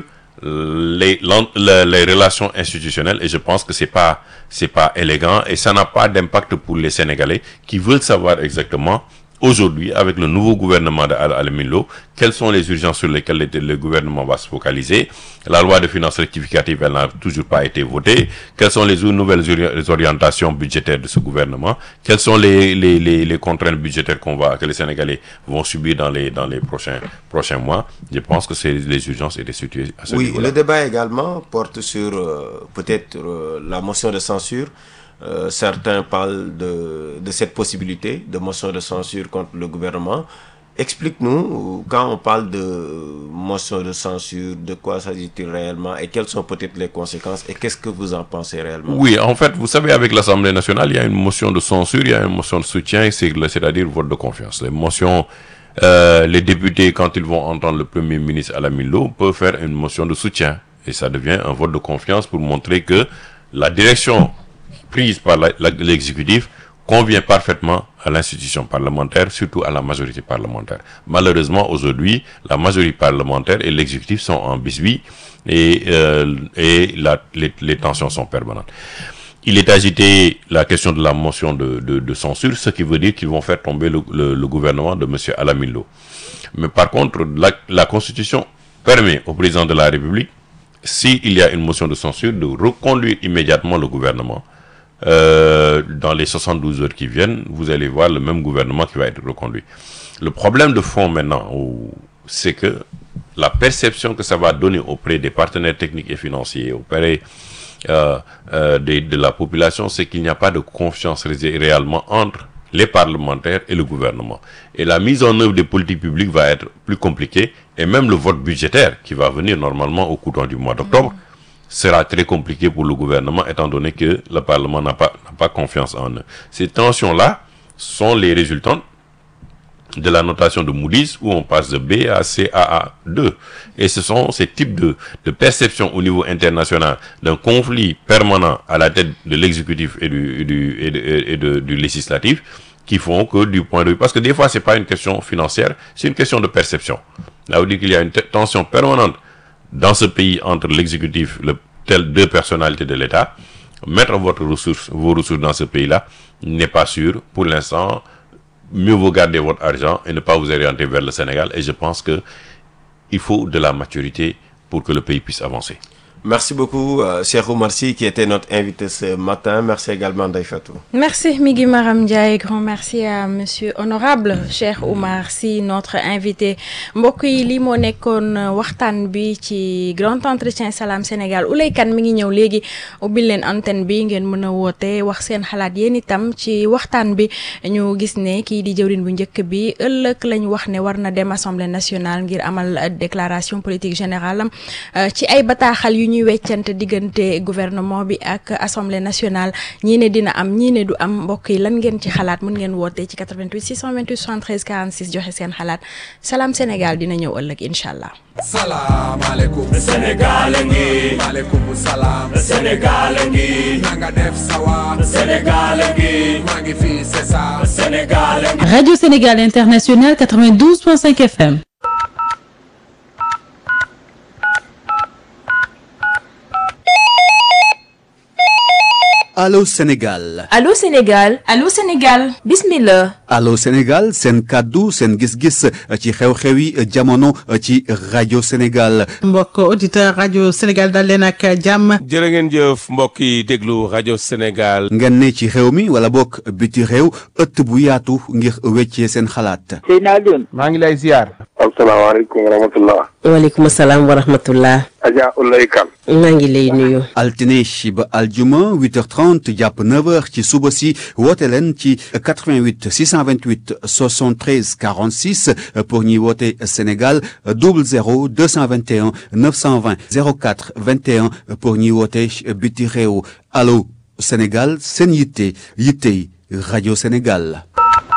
les, l'en- le- les relations institutionnelles et je pense que c'est pas c'est pas élégant et ça n'a pas d'impact pour les Sénégalais qui veulent savoir exactement aujourd'hui avec le nouveau gouvernement de Al Alamin Lo quelles sont les urgences sur lesquelles le, le gouvernement va se focaliser la loi de finances rectificative elle n'a toujours pas été votée quelles sont les nouvelles ori- les orientations budgétaires de ce gouvernement quelles sont les les, les, les contraintes budgétaires qu'on va que les Sénégalais vont subir dans les dans les prochains prochains mois je pense que c'est les urgences étaient situées à ce Oui, niveau-là. le débat également porte sur euh, peut-être euh, la motion de censure. Euh, certains parlent de, de cette possibilité de motion de censure contre le gouvernement. Explique-nous, euh, quand on parle de motion de censure, de quoi s'agit-il réellement et quelles sont peut-être les conséquences et qu'est-ce que vous en pensez réellement Oui, en fait, vous savez, avec l'Assemblée nationale, il y a une motion de censure, il y a une motion de soutien, c'est- c'est-à-dire vote de confiance. Les motions, euh, les députés, quand ils vont entendre le Premier ministre à la Milo, peuvent faire une motion de soutien. Et ça devient un vote de confiance pour montrer que la direction prise par la- la- l'exécutif convient parfaitement à l'institution parlementaire, surtout à la majorité parlementaire. Malheureusement, aujourd'hui, la majorité parlementaire et l'exécutif sont en bisbille et, euh, et la- les, les tensions sont permanentes. Il est agité la question de la motion de, de- de censure, ce qui veut dire qu'ils vont faire tomber le, le- le gouvernement de M. Alamillo. Mais par contre, la, la Constitution permet au président de la République, s'il y a une motion de censure, de reconduire immédiatement le gouvernement. Euh, dans les 72 heures qui viennent, vous allez voir le même gouvernement qui va être reconduit. Le problème de fond maintenant, au- c'est que la perception que ça va donner auprès des partenaires techniques et financiers, auprès euh, euh, des- de, la population, c'est qu'il n'y a pas de confiance ré- réellement entre les parlementaires et le gouvernement. Et la mise en œuvre des politiques publiques va être plus compliquée et même le vote budgétaire qui va venir normalement au courant du mois d'octobre sera très compliqué pour le gouvernement étant donné que le Parlement n'a pas, n'a pas confiance en eux. Ces tensions-là sont les résultantes de la notation de Moody's où on passe de B à C à A2. Et ce sont ces types de, de perceptions au niveau international d'un conflit permanent à la tête de l'exécutif et du, et du, et de- et de- du législatif qui font que du point de vue... Parce que des fois, c'est pas une question financière, c'est une question de perception. Là, veut dire qu'il y a une te- tension permanente dans ce pays entre l'exécutif, le, tel deux personnalités de l'État, mettre votre ressource, vos ressources dans ce pays-là n'est pas sûr. Pour l'instant, mieux vaut garder votre argent et ne pas vous orienter vers le Sénégal. Et je pense que il faut de la maturité pour que le pays puisse avancer. Merci beaucoup, euh, Cheikh Oumar Sy, qui était notre invité ce matin. Merci également, Daïfatou. Merci Migui Maram Ndiaye grand merci à monsieur honorable Cheikh Oumar Sy notre invité mbokk yi lii moo nekkoon waxtaan bi ci grand entretien Salam Sénégal Ouley Kane mi ngi ñëw léegi ubbil leen antenne bi ngeen mën a woote wax seen xalaat yéen itam ci waxtaan bi ñu gis ne kii di jëwrin bu njëkk bi ëllëg lañ wax ne war na dem assemblée nationale ngir amal déclaration politique générale am euh, ci ay bataaxal yu ñuy weccante diggante gouvernement bi ak assemblée nationale ñii ne dina am ñii ne du am mbokk yi lan ngeen ci xalaat mën ngeen woote ci 88 628 73 46 joxe seen xalaat Salam Sénégal dina ñëw ëllëg incha allah. Salam alaikum Sénégal ngi Maaleykum salaam Sénégal ngi na nga def sawa Sénégal ngi maa ngi fii c'est ça Sénégal ngi Radio Sénégal International 92.5 FM. Allô Sénégal Allô Sénégal Allô Sénégal bismillah Allô Sénégal seen kàddu seen gis-gis ci xew-xewi jamono ci rajo Sénégal mbokk auditeur rajo Sénégal dal leen ak jàmm jërë ngeen jëf mbokk yi déglu rajo Sénégal. ngeen ne ci réew mi wala bokk biti réew ëtt bu yaatu ngir weccee seen xalaat maa ngi lay ziar. asalaamaaleykum wa rahmatullah waaleykum salaam wa rahmatullah Adja Ulay Kan maa ngi lay nuyu altine ba aljuma 8h30 jàpp 9h ci suba si woote leen ci 88 628 73 46 pour ñuy woote Sénégal 00 221 920 04 21 pour ñuy woote biti réew allo Sénégal seen yitte yittey rajo Sénégal.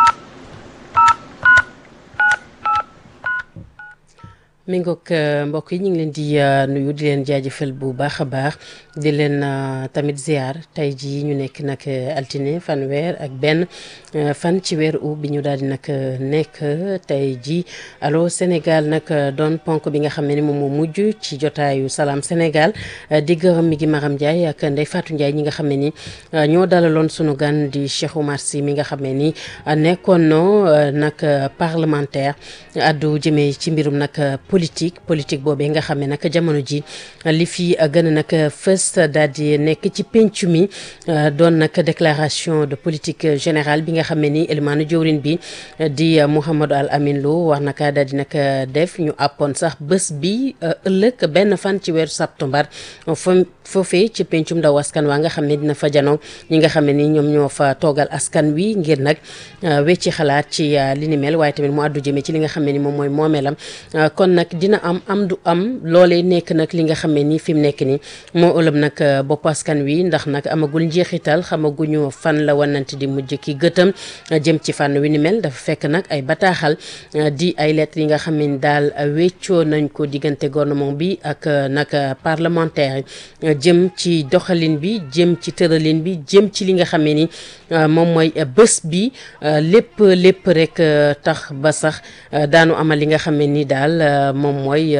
mi ngoog mbokk yi ñu ngi leen di nuyu di leen jaajëfal bu baax a baax di leen tamit ziar tey jii ñu nekk nag altine fanweer ak benn fan ci weer u bi ñu daal di nag nekk tey jii allo Sénégal nag doon ponk bi nga xam ne moom moo mujj ci jotaayu salaam Sénégal di gërëm mi gi Maram Ndiaye ak Ndeye Fatou Ndiaye ñi nga xam ne ni ñoo dalaloon sunu gan di Cheikh Oumar Sy mi nga xam ne ni nekkoon no nag parlementaire addu jëmee ci mbirum nag politique politique boobee nga xam ne nag jamono ji li fi gën a nag fës daal di nekk ci pencu mi doon nag déclaration de politique générale bi nga xam ne ni élimaanu jëwrin bi di Mouhamadou Al Amin Lo war naka daal di nag def ñu àppoon sax bés bi ëllëg benn fan ci weeru septembre foofee ci pencum ndaw askan waa nga xam ne dina fa janoo ñi nga xam ne ni ñoom ñoo fa toogal askan wi ngir nag wecci xalaat ci li ni mel waaye tamit mu àddu jëmee ci li nga xam ne ni moom mooy moomeelam kon nag dina am am du am loolee nekk nag li nga xam ne ni fi mu nekk ni moo ëlëb nag bopp askan wi ndax nag amagul njeexital xamaguñu fan la wanante di mujj ki gëtam jëm ci fànn wi ni mel dafa fekk nag ay bataaxal di ay lettres yi nga xam ne daal weccoo nañ ko diggante gouvernement bi ak nag parlementaire yi jëm ci doxalin bi jëm ci tëralin bi jëm ci li nga xam ne ni moom mooy bés bi lépp lépp rek tax ba sax daanu amal li nga xam ne ni daal moom mooy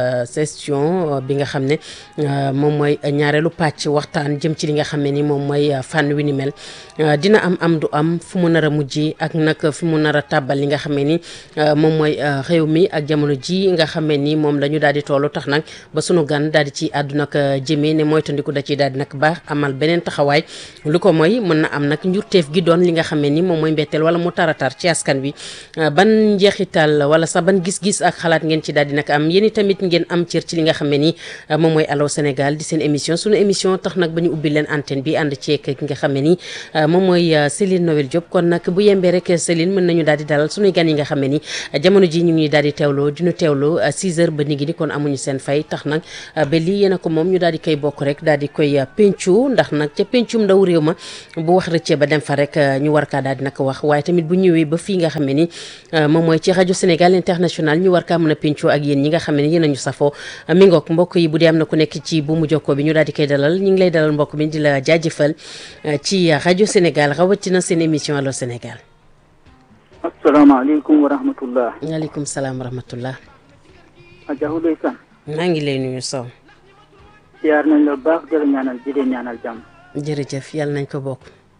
session bi nga xam ne moom mooy ñaareelu pàcc waxtaan jëm ci li nga xam ne ni moom mooy fànn wi ni mel dina am am du am fu mu nar a mujjee ak nag fu mu nar a tàbbal li nga xam ne ni moom mooy réew mi ak jamono ji nga xam ne ni moom la ñu daal di tollu tax nag ba sunu gan daal di ci àddu nag jëmee ne moytandiku da ciy daal di nag baax amal beneen taxawaay lu ko mooy mën na am nag njurteef gi doon li nga xam ne ni moom mooy mbetteel wala mu taratar ci askan bi ban njeexital wala sax ban gis-gis ak xalaat ngeen ci daal di nag am yéen tamit ngeen am cër ci li nga xam ne ni moom mooy Allô Sénégal di seen émission sunu émission tax nag ba ñu ubbi leen antenne bi ànd ceeg ki nga xam ne ni moom mooy Céline Noël Diop kon nag bu yembee rek Céline mën nañu daal di dalal sunuy gan yi nga xam ne ni jamono ji ñu ngi daal di teewloo di ñu teewloo 6 heures ba nigi ni kon amuñu seen fay tax nag ba lii yéen a ko moom ñu daal di koy bokk rek daal di koy pencu ndax nag ca pencum ndaw réew ma bu wax rëccee ba dem fa rek ñu war kaa daal di nag wax waaye tamit bu ñëwee ba fii nga xam ne ni moom mooy ci rajo Sénégal international ñu war kaa mën a pencu ak yéen ñi nga xam ne ni yéen a ñu safoo mi ngoog mbokk yi bu dee am na ku nekk ci bu mu jokkoo bi ñu daal di koy dalal ñu ngi lay dalal mbokk mi di la jaajëfal ci rajo Sénégal rawatina seen émission Allô Sénégal. asalaamaaleykum wa rahmatullah. waaleykum salaam wa rahmatullah. Adja Ouleye Kane. maa ngi lay nuyu Sow. siyaar nañ la baax di la ñaanal di leen ñaanal jàmm. jërëjëf yàlla nañ ko bokk.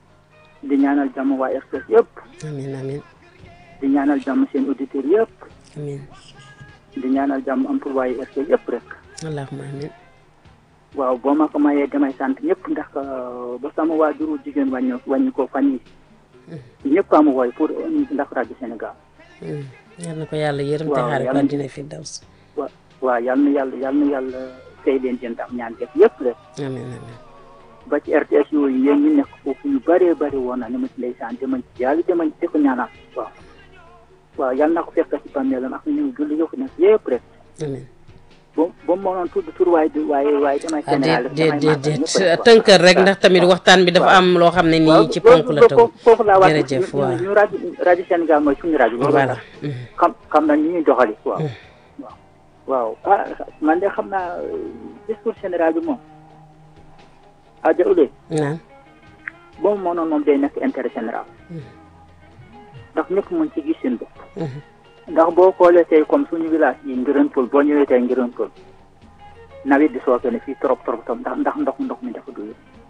di ñaanal jàmm waa RTS yëpp. amiin amiin. di ñaanal jàmm seen auditeurs yëpp. amiin. di ñaanal jàmm employé RTS yëpp rek. allahumma amiin. waaw boo ma ko mayee damay sant ñëpp ndax ba sama waajuru jigéen wàññi wàññi ko fan yi ñëpp amu woy pour ndax rajo Sénégal. yal na ko yàlla yërëm te waaw xaare ko yàlla- àddina fi daw si. wa waaw yal na yàlla yal na yàlla fay leen seen tam ñaan def yëpp rek. amiin amiin. ba ci RTS yooyu yéen ñi nekk foofu ñu bëree bëri woon na ni ma ci lay sant dama ci yàlla dama di ko ñaanal waaw. waaw yal na ko fekk ci bàmmeelam ak ñu julli yëpp nekk yëpp rek. amiin. ba ba mu mënoon tudd tur waaye du waaye waaye damay ah Sénégal déet damay déet màggal déet ñëpp rek, waaw. tënkal rek ndax tamit waxtaan bi dafa am loo xam ne nii ci ponk la taw. foofu laa wax jërëjëf ñu waaw. ñu rajo rajo Sénégal mooy suñu rajo. loolu voilà. xam xam nañ ni ñuy doxali waaw. waaw waaw ah man de xam naa euh, discours général bi moom. ah Ouleye. naan. boo mu mënoon moom day nekk intérêt général. ndax ñëpp mën ci gis seen bopp. ndax boo xoolee tey comme suñu village yi Ngirane Pël boo ñëwee tey Ngirane Pël nawet di sooke ne fii trop trop trop ndax ndax ndox ndox mi dafa doyul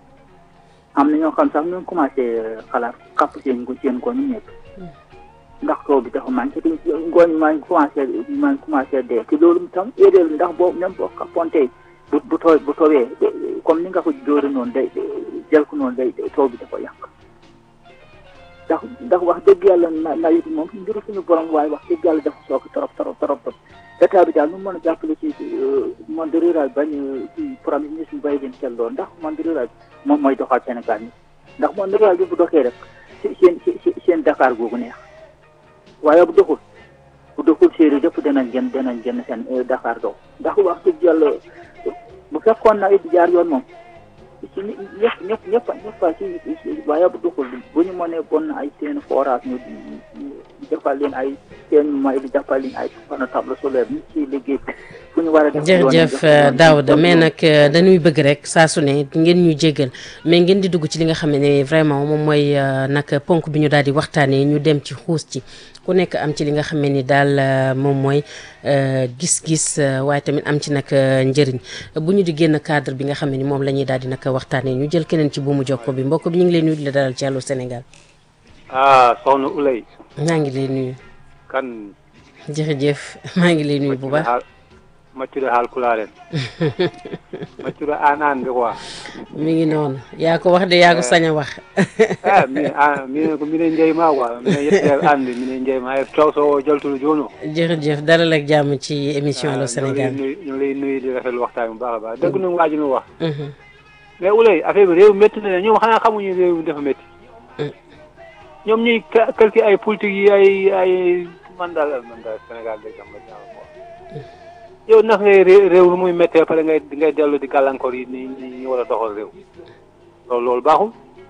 am na ñoo xam sax ñu ngi commencé xalaat xapp seen ngo- seen ngooñ ñu ñëpp ndax taw bi dafa manqué te ngooñ maa ngi commencé maa ngi commencé dee te loolu tam éedéel ndax boo même boo xappoon tey bu bu tooy bu towee comme ni nga ko dóore noonu day jël ko noonu day taw bi dafa yàq ndax ndax wax dëgg yàlla na nawet bi moom mbiru suñu borom waaye wax dëgg yàlla dafa soog trop trop trop trop état bi daal nu mu mën a jàppale ci monde rural bañ ci premier ministre bay leen xel lool ndax monde rural bi moom mooy doxal Sénégal ni ndax monde rural bi bu doxee rek si seen si seen Dakar googu neex waaye bu doxul bu doxul séeréer yëpp danañ gën danañ gën seen Dakar dox ndax wax dëgg yàlla bu fekkoon nawet bi jaar yoon moom ci ñëpp ñëpp ñëpp ñëpp a ci waaye bu duxul bu ñu mënee bon ay seen forage ñu ñu defal leen ay seen may di defal leen ay panneau table solaire ñu ci liggéey fu ñu war a def yoon yi jërëjëf def yoon yi. Daouda mais nag euh, dañuy bëgg rek saa su ne ngeen ñu jéggal mais ngeen di dugg ci li nga xam ne vraiment moom mooy euh, nag ponk bi ñu daal di waxtaanee ñu dem ci xuus ci ku nekk am ci li nga xam ne ni daal euh, moom mooy euh, gis-gis euh, waaye tamit am ci nag euh, njëriñ bu ñu di génn cadre bi nga xam ne ni moom la ñuy daal di nag waxtaanee ñu jël keneen ci buumu jokko bi mbokk bi ñu ngi lay nuyu di la dalal ci Allô Sénégal ah soxna Ulay maa ngi lay nuyu kan jërëjëf maa ngi lay nuyu bu baax haal maccuɗo haalkularen maccuɗo an an de quoi mi ngi noonu yaa ko wax de yaa ko sañ a wax ah min an minen ko minen jeyma quoi minen yettere ande minen jeyma hay taw so jaltuɗo joni o jërëjëf dalal ak jàmm ci émission Allô Sénégal ñu ngi lay nuyu di rafetlu waxtaan bu baax a baax dëgg nu waaju nu wax mais Ulay affaire bi réew métti na ñoom xanaa xamuñu réew mi dafa métti ñoom ñuy ca- calculer ay politique yi ay ay man daal man daal Sénégal day jàmm jàmm quoi yow ndax ngay ré- réew lu muy méttee pare ngay ngay dellu di gàllankoor yi ni ni ñu war a doxal réew loolu loolu baaxul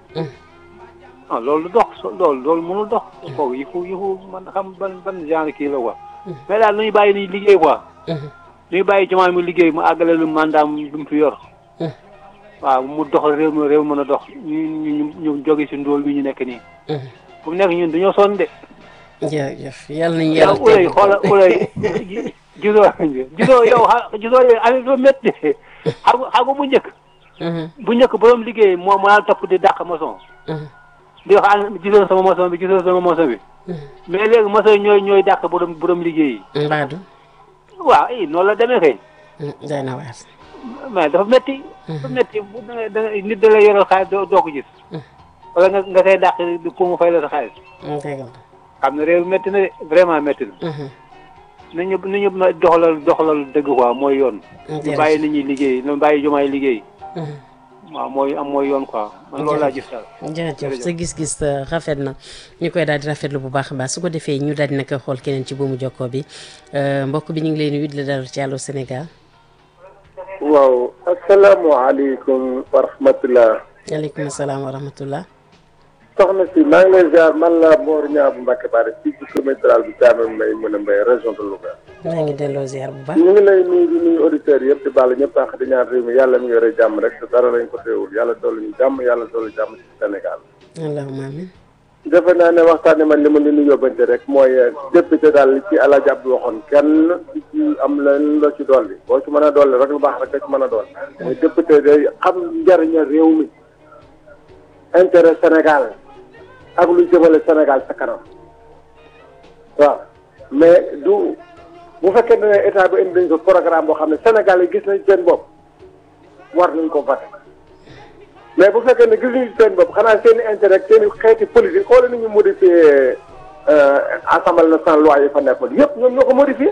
ah loolu du dox so- loolu loolu mënul dox kooku yifu yifu man xam ban ban genre kii la quoi mais daal nañu bàyyi ni liggéey quoi nañu bàyyi jumaa mu liggéey mu àggale lu mandat lu mu fi yor waaw mu doxal réew mi réew mën a dox ñu ñu ñu jóge si ndóol bi ñu nekk nii fu mu nekk ñun dañoo sonn de jërëjëf yàlla nañu yàlla yow ulay xoola ulay gisoo gisoo yow xa gisoo yow affaire bi métti xam nga xam nga bu njëkk bu njëkk borom liggéey moo moo daal topp di dàq maçon di wax an gisoo sama maçon bi gisoo sama maçon bi mais léegi maçon yi ñooy ñooy dàq borom borom liggéey yi mbaadu waaw i noonu la demee kay day na waar mais dafa métti dafa métti bu da nga da nga nit da lay yoral xaalis doo doo ko gis wala nga nga koy dàq di pour mu fay la sa xaalis dëgg xam ne réew métti na de vraiment métti na nañu nañu doxalal doxalal dëgg quoi mooy yoon ñu bàyyi nit ñi liggéey ñu bàyyi jumaay liggéey waaw mooy am mooy yoon quoi man loolu laa gis daal jërëjëf sa gis-gis euh, rafet na ñu koy daal di rafetlu bu baax a baax su ko defee ñu daal di nag xool keneen ci buumu jokkoo bi euh, mbokk bi ñu ngi lay nuyu di la dalal ci Allô Sénégal waaw asalaamaaleykum wa rahmatulah. aleykum salaam wa rahmatullah soxna si maa ngi lay ziar man la Mor Niang bu Mbacke Bari fii ci commune rurale bu Thiamène Mbaye mën a Mbaye région de Louga. maa ngi delloo ziar bu baax ñu ngi lay nuyu di nuyu auditeurs yëpp di baalu ñëpp àq di ñaan réew mi yàlla mi ngi yore jàmm rek te dara lañ ko teewul yàlla dolli ñu jàmm yàlla dolli jàmm ci Sénégal. allahumma amin defe naa ne waxtaan man li ma leen di yóbbante rek mooy député daal li ci El Hadj Abdou waxoon kenn di ci am leen la ci dolli boo ci mën a dolli rek lu baax rek nga ci mën a dolli. mooy député day xam njariña réew mi intérêt Sénégal ak lu jëmale Sénégal sa kanam waaw mais du bu fekkee ne état bi indi nañ ko programme boo xam ne Sénégal yi gis nañ seen bopp war nañ ko voté mais bu fekkee ne gisuñu seen bopp xanaa seen i intérêt ak seen i xeeti politique xoolal ni ñu modifié assemblée nationale loi yi fa nekkoon yëpp ñoom ñoo ko modifié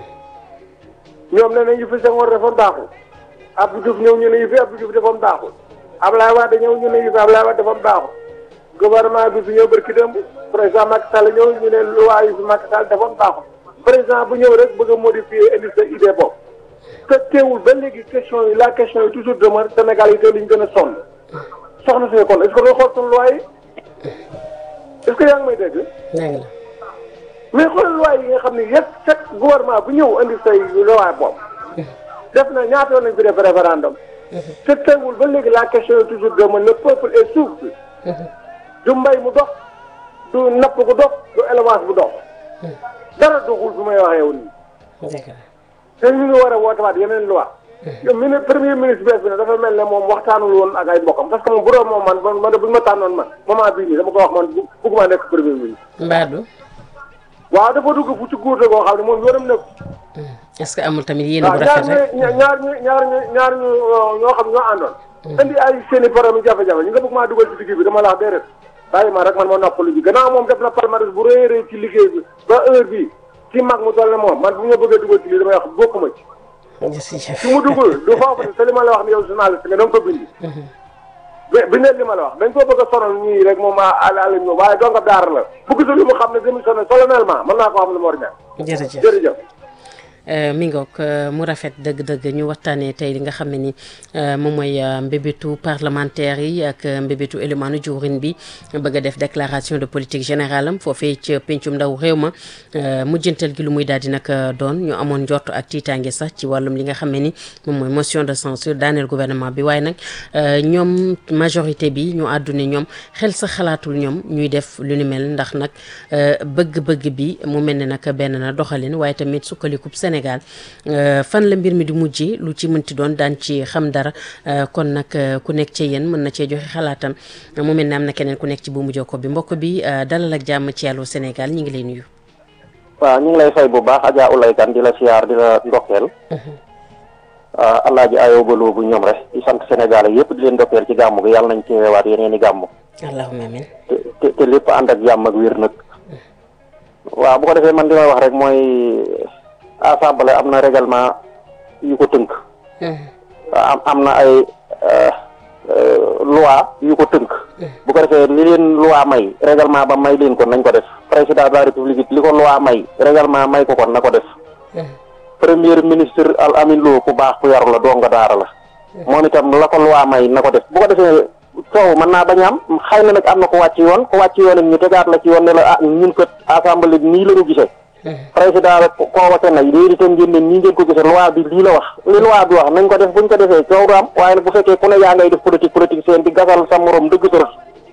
ñoom nee nañ yu fi Senghor defoon baaxul Abdou Diouf ñëw ñu ne yu fi Abdou Diouf defoon baaxul Ablaye Wade ñëw ñu ne yu fi Ablaye Wade defoon baaxul gouvernement bi fi ñëw barki démb président Macky Sall ñëw ñu ne loi yu fi Macky Sall defoon baaxul président bu ñëw rek bëgg a modifier indi sa idée bopp te teewul ba léegi question yi la question yi toujours demeure Sénégal yi te li ñu gën a sonn soxna si kon est-ce que doo xool suñu loi yi est-ce que yaa ngi may dégg. dégg la mais xoolal loi yi nga xam ne yëpp chaque gouvernement bu ñëw indi say loi bopp def na ñaata yoon lañ fi def référendum te teewul ba léegi la question est toujours demeure le peuple est souffle du mbay mu dox du napp gu dox du élevage bu dox dara doxul fi may waxee woon nii te ñu ngi war a wootewaat yeneen loi yow mini premier ministre bees bi ne dafa mel ne moom waxtaanul woon ak ay mbokkam parce que moom bu doon moom man man man bu ñu ma tànnoon man moment bii nii dama ko wax man bu bëgguma nekk premier ministre. mbaadu waaw dafa dugg fu ci guur goo xam ne moom yoonam nekk. est-ce que amul tamit yéen bu rafet rek ñaar ñaar ñu ñaar ñu ñaar ñu ñoo xam ñoo àndoon. indi ay seen i problème jafe-jafe ñu nga bëgg maa dugal ci digg bi dama la wax déedéet bàyyi ma rek man ma noppalu ji gannaaw moom def na palmarès bu rëy a rëy ci liggéey bi ba heure bii ci mag mu toll ne moom man bu ñu bëggee dugal ci lii damay wax bokkuma ci. su mu dugg du foofu ne te li ma la wax ni yow journaliste nga da nga ko bindi. bi bi ne li ma la wax dañ ko bëgg a sonal ñii rek moom àll àll ñu waaye dong daara la bu gisul lu mu xam ne démissionné solennellement mën naa ko xam lu mu war a ñàkk. jërëjëf jërëjëf. mi ngoog mu rafet dëgg-dëgg ñu waxtaanee tey li nga xam ne ni moom mooy mbébétu parlementaire yi ak mbébétu élémanu juurin bi bëgg a def déclaration de politique générale am foofee ci pencum ndaw réew ma mujjantal gi lu muy daal di nag doon ñu amoon njort ak tiitaange sax ci wàllum li nga xam ne ni moom mooy motion de censure daaneel gouvernement bi waaye nag ñoom majorité bi ñu àdduna ñoom xel sa xalaatul ñoom ñuy def lu ni mel ndax nag bëgg-bëgg bi mu mel ne nag benn na doxalin waaye tamit sukkalikub Sénégal fan la mbir mi di mujjee lu ci mënti doon daan ci xam dara kon nag ku nekk ci yéen mën na cee joxe xalaatam mu mel ne am na keneen ku nekk ci buumu jokko bi mbokk bi dalal ak jàmm ci Allô Sénégal ñu ngi lay nuyu. waaw ñu ngi lay fay bu baax Adja Oulay Kane di la siyaar di la ndokkeel. alaaji ayoo baloo bu ñoom rek di sant Sénégal yëpp di leen ndokkeel ci gàmm gi yàlla nañ ci weewaat yeneen i gàmm. allahumma amiin. te te lépp ànd ak jàmm ak wér nag. waaw bu ko defee man li may wax rek mooy assemblée am na règlement yu ko tënk. am am na ay loi yu ko tënk. bu ko defee li leen loi may règlement ba may leen ko nañ ko def président de la république li ko loi may règlement may ko kon na ko def. premier ministre al amin loo ku baax ku yaru la doo nga daara la. moom itam la ko loi may na ko def bu ko defee coow mën naa bañ a am xëy na nag am na ko wàcc yoon ko wàcc yoon ñu tegaat la ci yoon ne la ah ñun kat assemblée nii la ñu gisee. président rek convoqué na léegi itam ngeen ne nii ngeen ko gisee loi bi lii la wax li loi bi wax nañ ko def buñ ko defee coow du am waaye nag bu fekkee ku ne yaa ngay def politique politique seen di gasal sa morom dëgg sa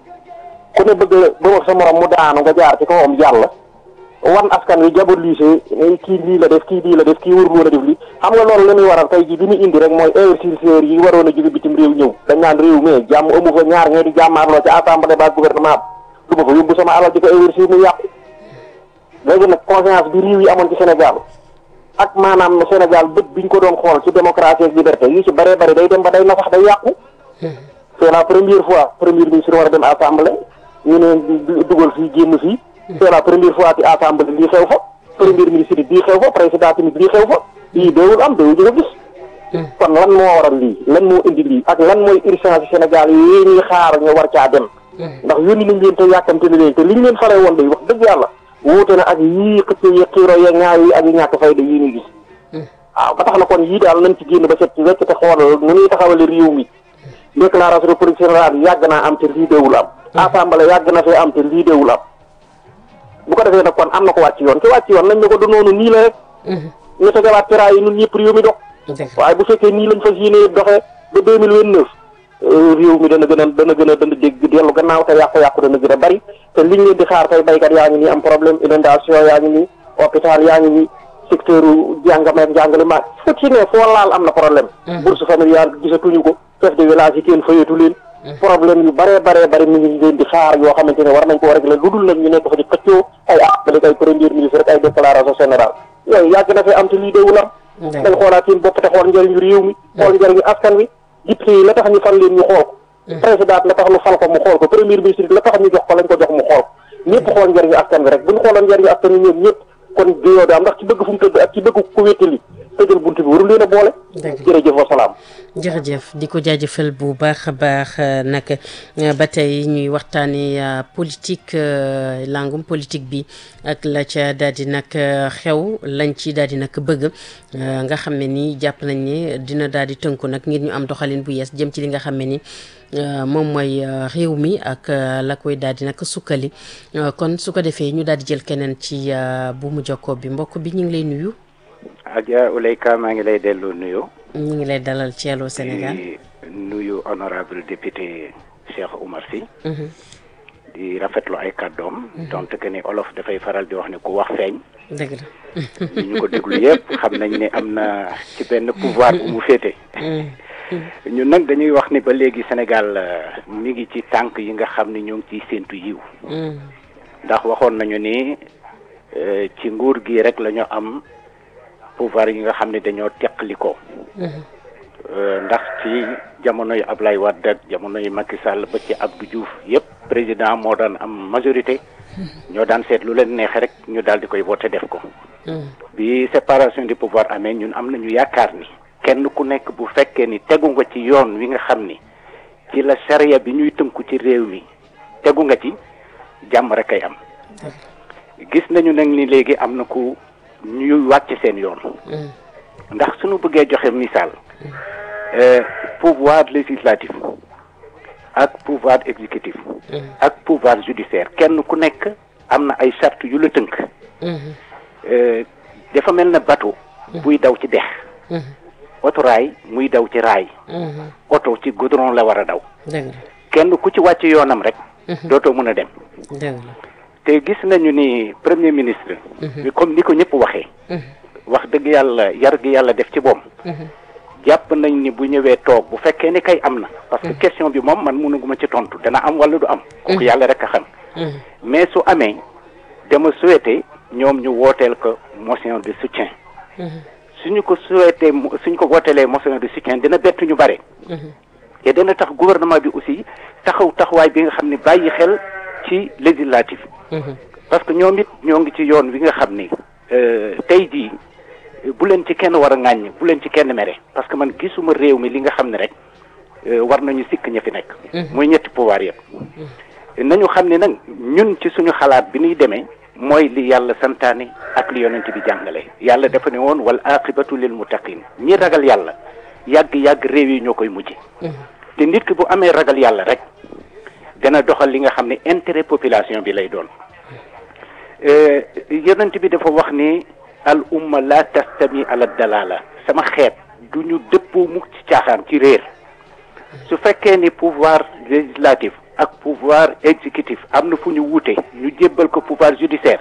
ku ne bëgg ba wax sa morom mu daanu nga jaar ci kawam jàll. wan askan wi diabolisé kii lii la def kii lii la def kii warul woon a def lii xam nga loolu li muy waral tey ji bi mu indi rek mooy investisseurs yi waroon a jóge bitim réew ñëw dañ naan réew mi jàmm amu fa ñaar ñee di jàmmaarloo ci assemblée ba gouvernement du ma fa yóbbu sama alal di ko investir mu yàqu léegi nag confiance bi réew yi amoon ci Sénégal ak maanaam Sénégal bët biñ ko doon xool ci démocratie ak liberté yu ci bëree bëri day dem ba day na sax day yàqu c'est la première fois premier ministre war a dem assemblée ñu ne dugal fii génn fii c'est la première fois ci assemblée lii xew fa premier ministre bii xew fa président tamit lii xew fa lii doowul am doowul ñu ko gis kon lan moo waral lii lan moo indi lii ak lan mooy urgence Sénégal yi ñuy xaar ñu war caa dem ndax yónni nañ leen te yàkkamte ne leen te liñ leen fare woon day wax dëgg yàlla wuute na ak yii xëcc yi xiiro yeeg ñaaw yi ak yi ñàkk fayda yii ñuy gis waaw ba tax na kon yii daal nañ ci génn ba set ci wecc te xoolal nu ñuy taxawale réew mi déclaration de politique générale yàgg naa am te lii déewul am assemblée yàgg na fee am te lii déewul am bu ko defee nag kon am na ko wàcc yoon ki wàcc yoon nañ ne ko du noonu nii la rek ñu tegawaat tera yi ñun ñëpp réew mi dox waaye bu fekkee nii lañ fas yéene doxee ba deux mille vingt neuf réew mi dana gën a dana gën a dana dégg dellu gannaaw te yàqu-yàqu dana gën a bari te liñ leen di xaar tey baykat yaa ngi nii am problème inondation yaa ngi nii hôpital yaa ngi nii secteur jàngameek njàngale ma fu ci ne foo laal am na problème bourse familiale gisatuñu ko chef de village yi kenn fayatu leen problème yu bare bare bare mi ngi leen di xaar yoo xamante ne war nañ ko régler lu dul nag ñu nekk fa di xëccoo ay appelé ay premier ministre rek ay déclaration générale yooyu yàgg na fi am te lii déewul am dañ xoolaat seen bopp te xool njëriñu réew mi xool njëriñu askan wi député yi la tax ñu fal leen ñu xool ko président la tax ñu fal ko mu xool ko premier ministre la tax ñu jox ko lañ ko jox mu xool ñëpp xool njëriñu askan wi rek bu ñu xooloon njëriñu askan wi ñoom ñëpp kon géyoo daam ndax ci bëgg fu mu tëdd ak ci bëgg ko wéttali tëjal bunt bi warul leen a boole jërëjëf wasalaam jërëjëf di ko jaajëfal bu baax a baax nag ba tey ñuy waxtaanee politique langum politique bi ak la ca daal di nag xew lañ ci daal di nag bëgg nga xam ne ni jàpp nañ ne dina daal di tënku nag ngir ñu am doxalin bu yees jëm ci li nga xam ne ni moom mooy réew mi ak la koy daal di nag sukkali kon su ko defee ñu daal di jël keneen ci bu mu jokkoo bi mbokk bi ñu ngi lay nuyu. Adja Ouleyka maa ngi lay dellu nuyu. ñu ngi lay dalal ci Allô Sénégal. di nuyu honorable député Cheikh Oumar Sy. di rafetlu ay kàddoom. donte que ni olof dafay faral di wax ne ku wax feeñ. dëgg la. ñu ko déglu yëpp xam nañ ne am na ci benn pouvoir bu mu féete. ñun nag dañuy wax ni ba léegi Sénégal mi ngi ci tànk yi nga xam ni ñoo ngi ciy séentu yiw. ndax waxoon nañu ni ci nguur gi rek la ñu am. pouvoir yi nga xam ne dañoo teqali ko ndax ci jamono yu Ablaye Wade ak jamono yu Macky Sall ba ci Abdou Diouf yépp président moo daan am majorité ñoo daan seet lu leen neexe rek ñu daal di koy voté def ko bi séparation du pouvoir amee ñun am nañu yaakaar ni kenn ku nekk bu fekkee ni tegu nga ci yoon wi nga xam ni ci la charia bi ñuy tënku ci réew mi tegu nga ci jàmm rek kay am gis nañu nag ni léegi am na ku ñuy wàcc seen yoon ndax suñu bëggee joxe misaal euh, pouvoir législatif ak pouvoir exécutif ak pouvoir judiciaire kenn ku nekk am na ay charte yu la tënk Euh, dafa mel na bateau buy daw ci dex otoraay muy daw ci raay oto ci goudron la war a daw dëgg la kenn ku ci wàcc yoonam rek dootoo mën a dem dëgg la te gis nañu ni premier ministre comme ni ko ñëpp waxee wax dëgg yàlla yar gi yàlla def ci boom jàpp nañ ni bu ñëwee toog bu fekkee ni kay am na parce que question bi moom man mënuguma ci tontu dana am wala du am kooku yàlla rek a xam mais su amee dama souhaité ñoom ñu wooteel ko motion de soutien suñu ko souhaité mu- suñ ko wooteelee motion de soutien dina bett ñu bare te dana tax gouvernement bi aussi taxaw taxawaay bi nga xam ne bàyyi xel ci législatif parce que ñoom it ñoo ngi ci yoon wi nga xam ni euh, tey jii bu leen ci kenn war a ŋàññ bu leen ci kenn mere parce que man gisuma réew mi li nga xam ne rek euh, war nañu sikk ña fi nekk muy ñetti pouvoir yëpp nañu xam ne nag ñun ci suñu xalaat bi ñuy demee mooy li yàlla santaane ak li yonent bi jàngale yàlla dafa ne woon wal aqibatu lil muttaqin ñi ragal yàlla yàgg yàgg réew yi ñoo koy mujj te nit ki bu amee ragal yàlla rek dana doxal li nga xam ne intérêt population bi lay doon Euh, yonent bi dafa wax ni al umma la tastami ala dalala sama xeet du ñu dëppoo mukk ci caaxaan ci réer su fekkee ni pouvoir législatif ak pouvoir exécutif am na fu ñu wuute ñu jébbal ko pouvoir judiciaire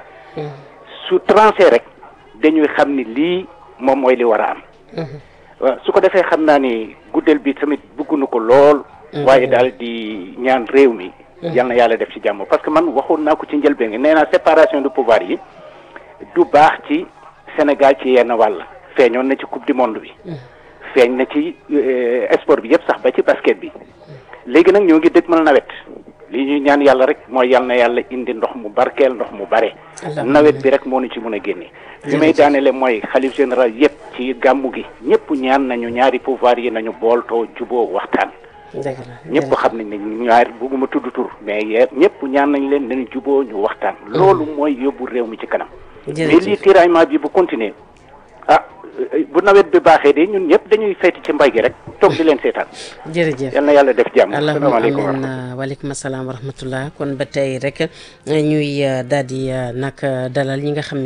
su tranché rek dañuy xam ni lii moom mooy li war a am waaw su ko defee xam naa ni guddeel bi tamit bëggunu ko lool waaye daal di ñaan réew mi yal na yàlla def ci jàmm parce que man waxoon naa ko ci njëlbeen gi nee naa séparation de pouvoir yi du baax ci Sénégal ci yenn wàll feeñoon na ci coupe du monde bi feeñ na ci euh, sport bi yëpp sax ba ci basket bi léegi nag ñoo ngi dëgmal nawet li ñuy ñaan yàlla rek mooy yal na yàlla indi ndox mu barkeel ndox mu bare nawet bi rek moo ñu ci mën a génne li may daanele mooy xalif général yëpp ci gàmmu gi ñëpp ñaan nañu ñaari pouvoir yi nañu booltoo juboo waxtaan dëgg la ñëpp xam nañ ne ñaar bugguma tudd tur mais ye ñëpp ñaan nañ leen nañu juboo ñu waxtaan loolu mooy yóbbu réew mi ci kanam mais jërëjëf lii tiraillement bi bu continuer ah euh, bu nawet bi baaxee de ñun ñëpp dañuy feeti ci mbay gi rek toog di leen seetaan jërëjëf yal na yàlla def jàmm allahumma asalaamaaleykum wa amin waaleykum salaam wa rahmatullah kon ba tey rek ñuy daal di nag dalal ñi nga xam ne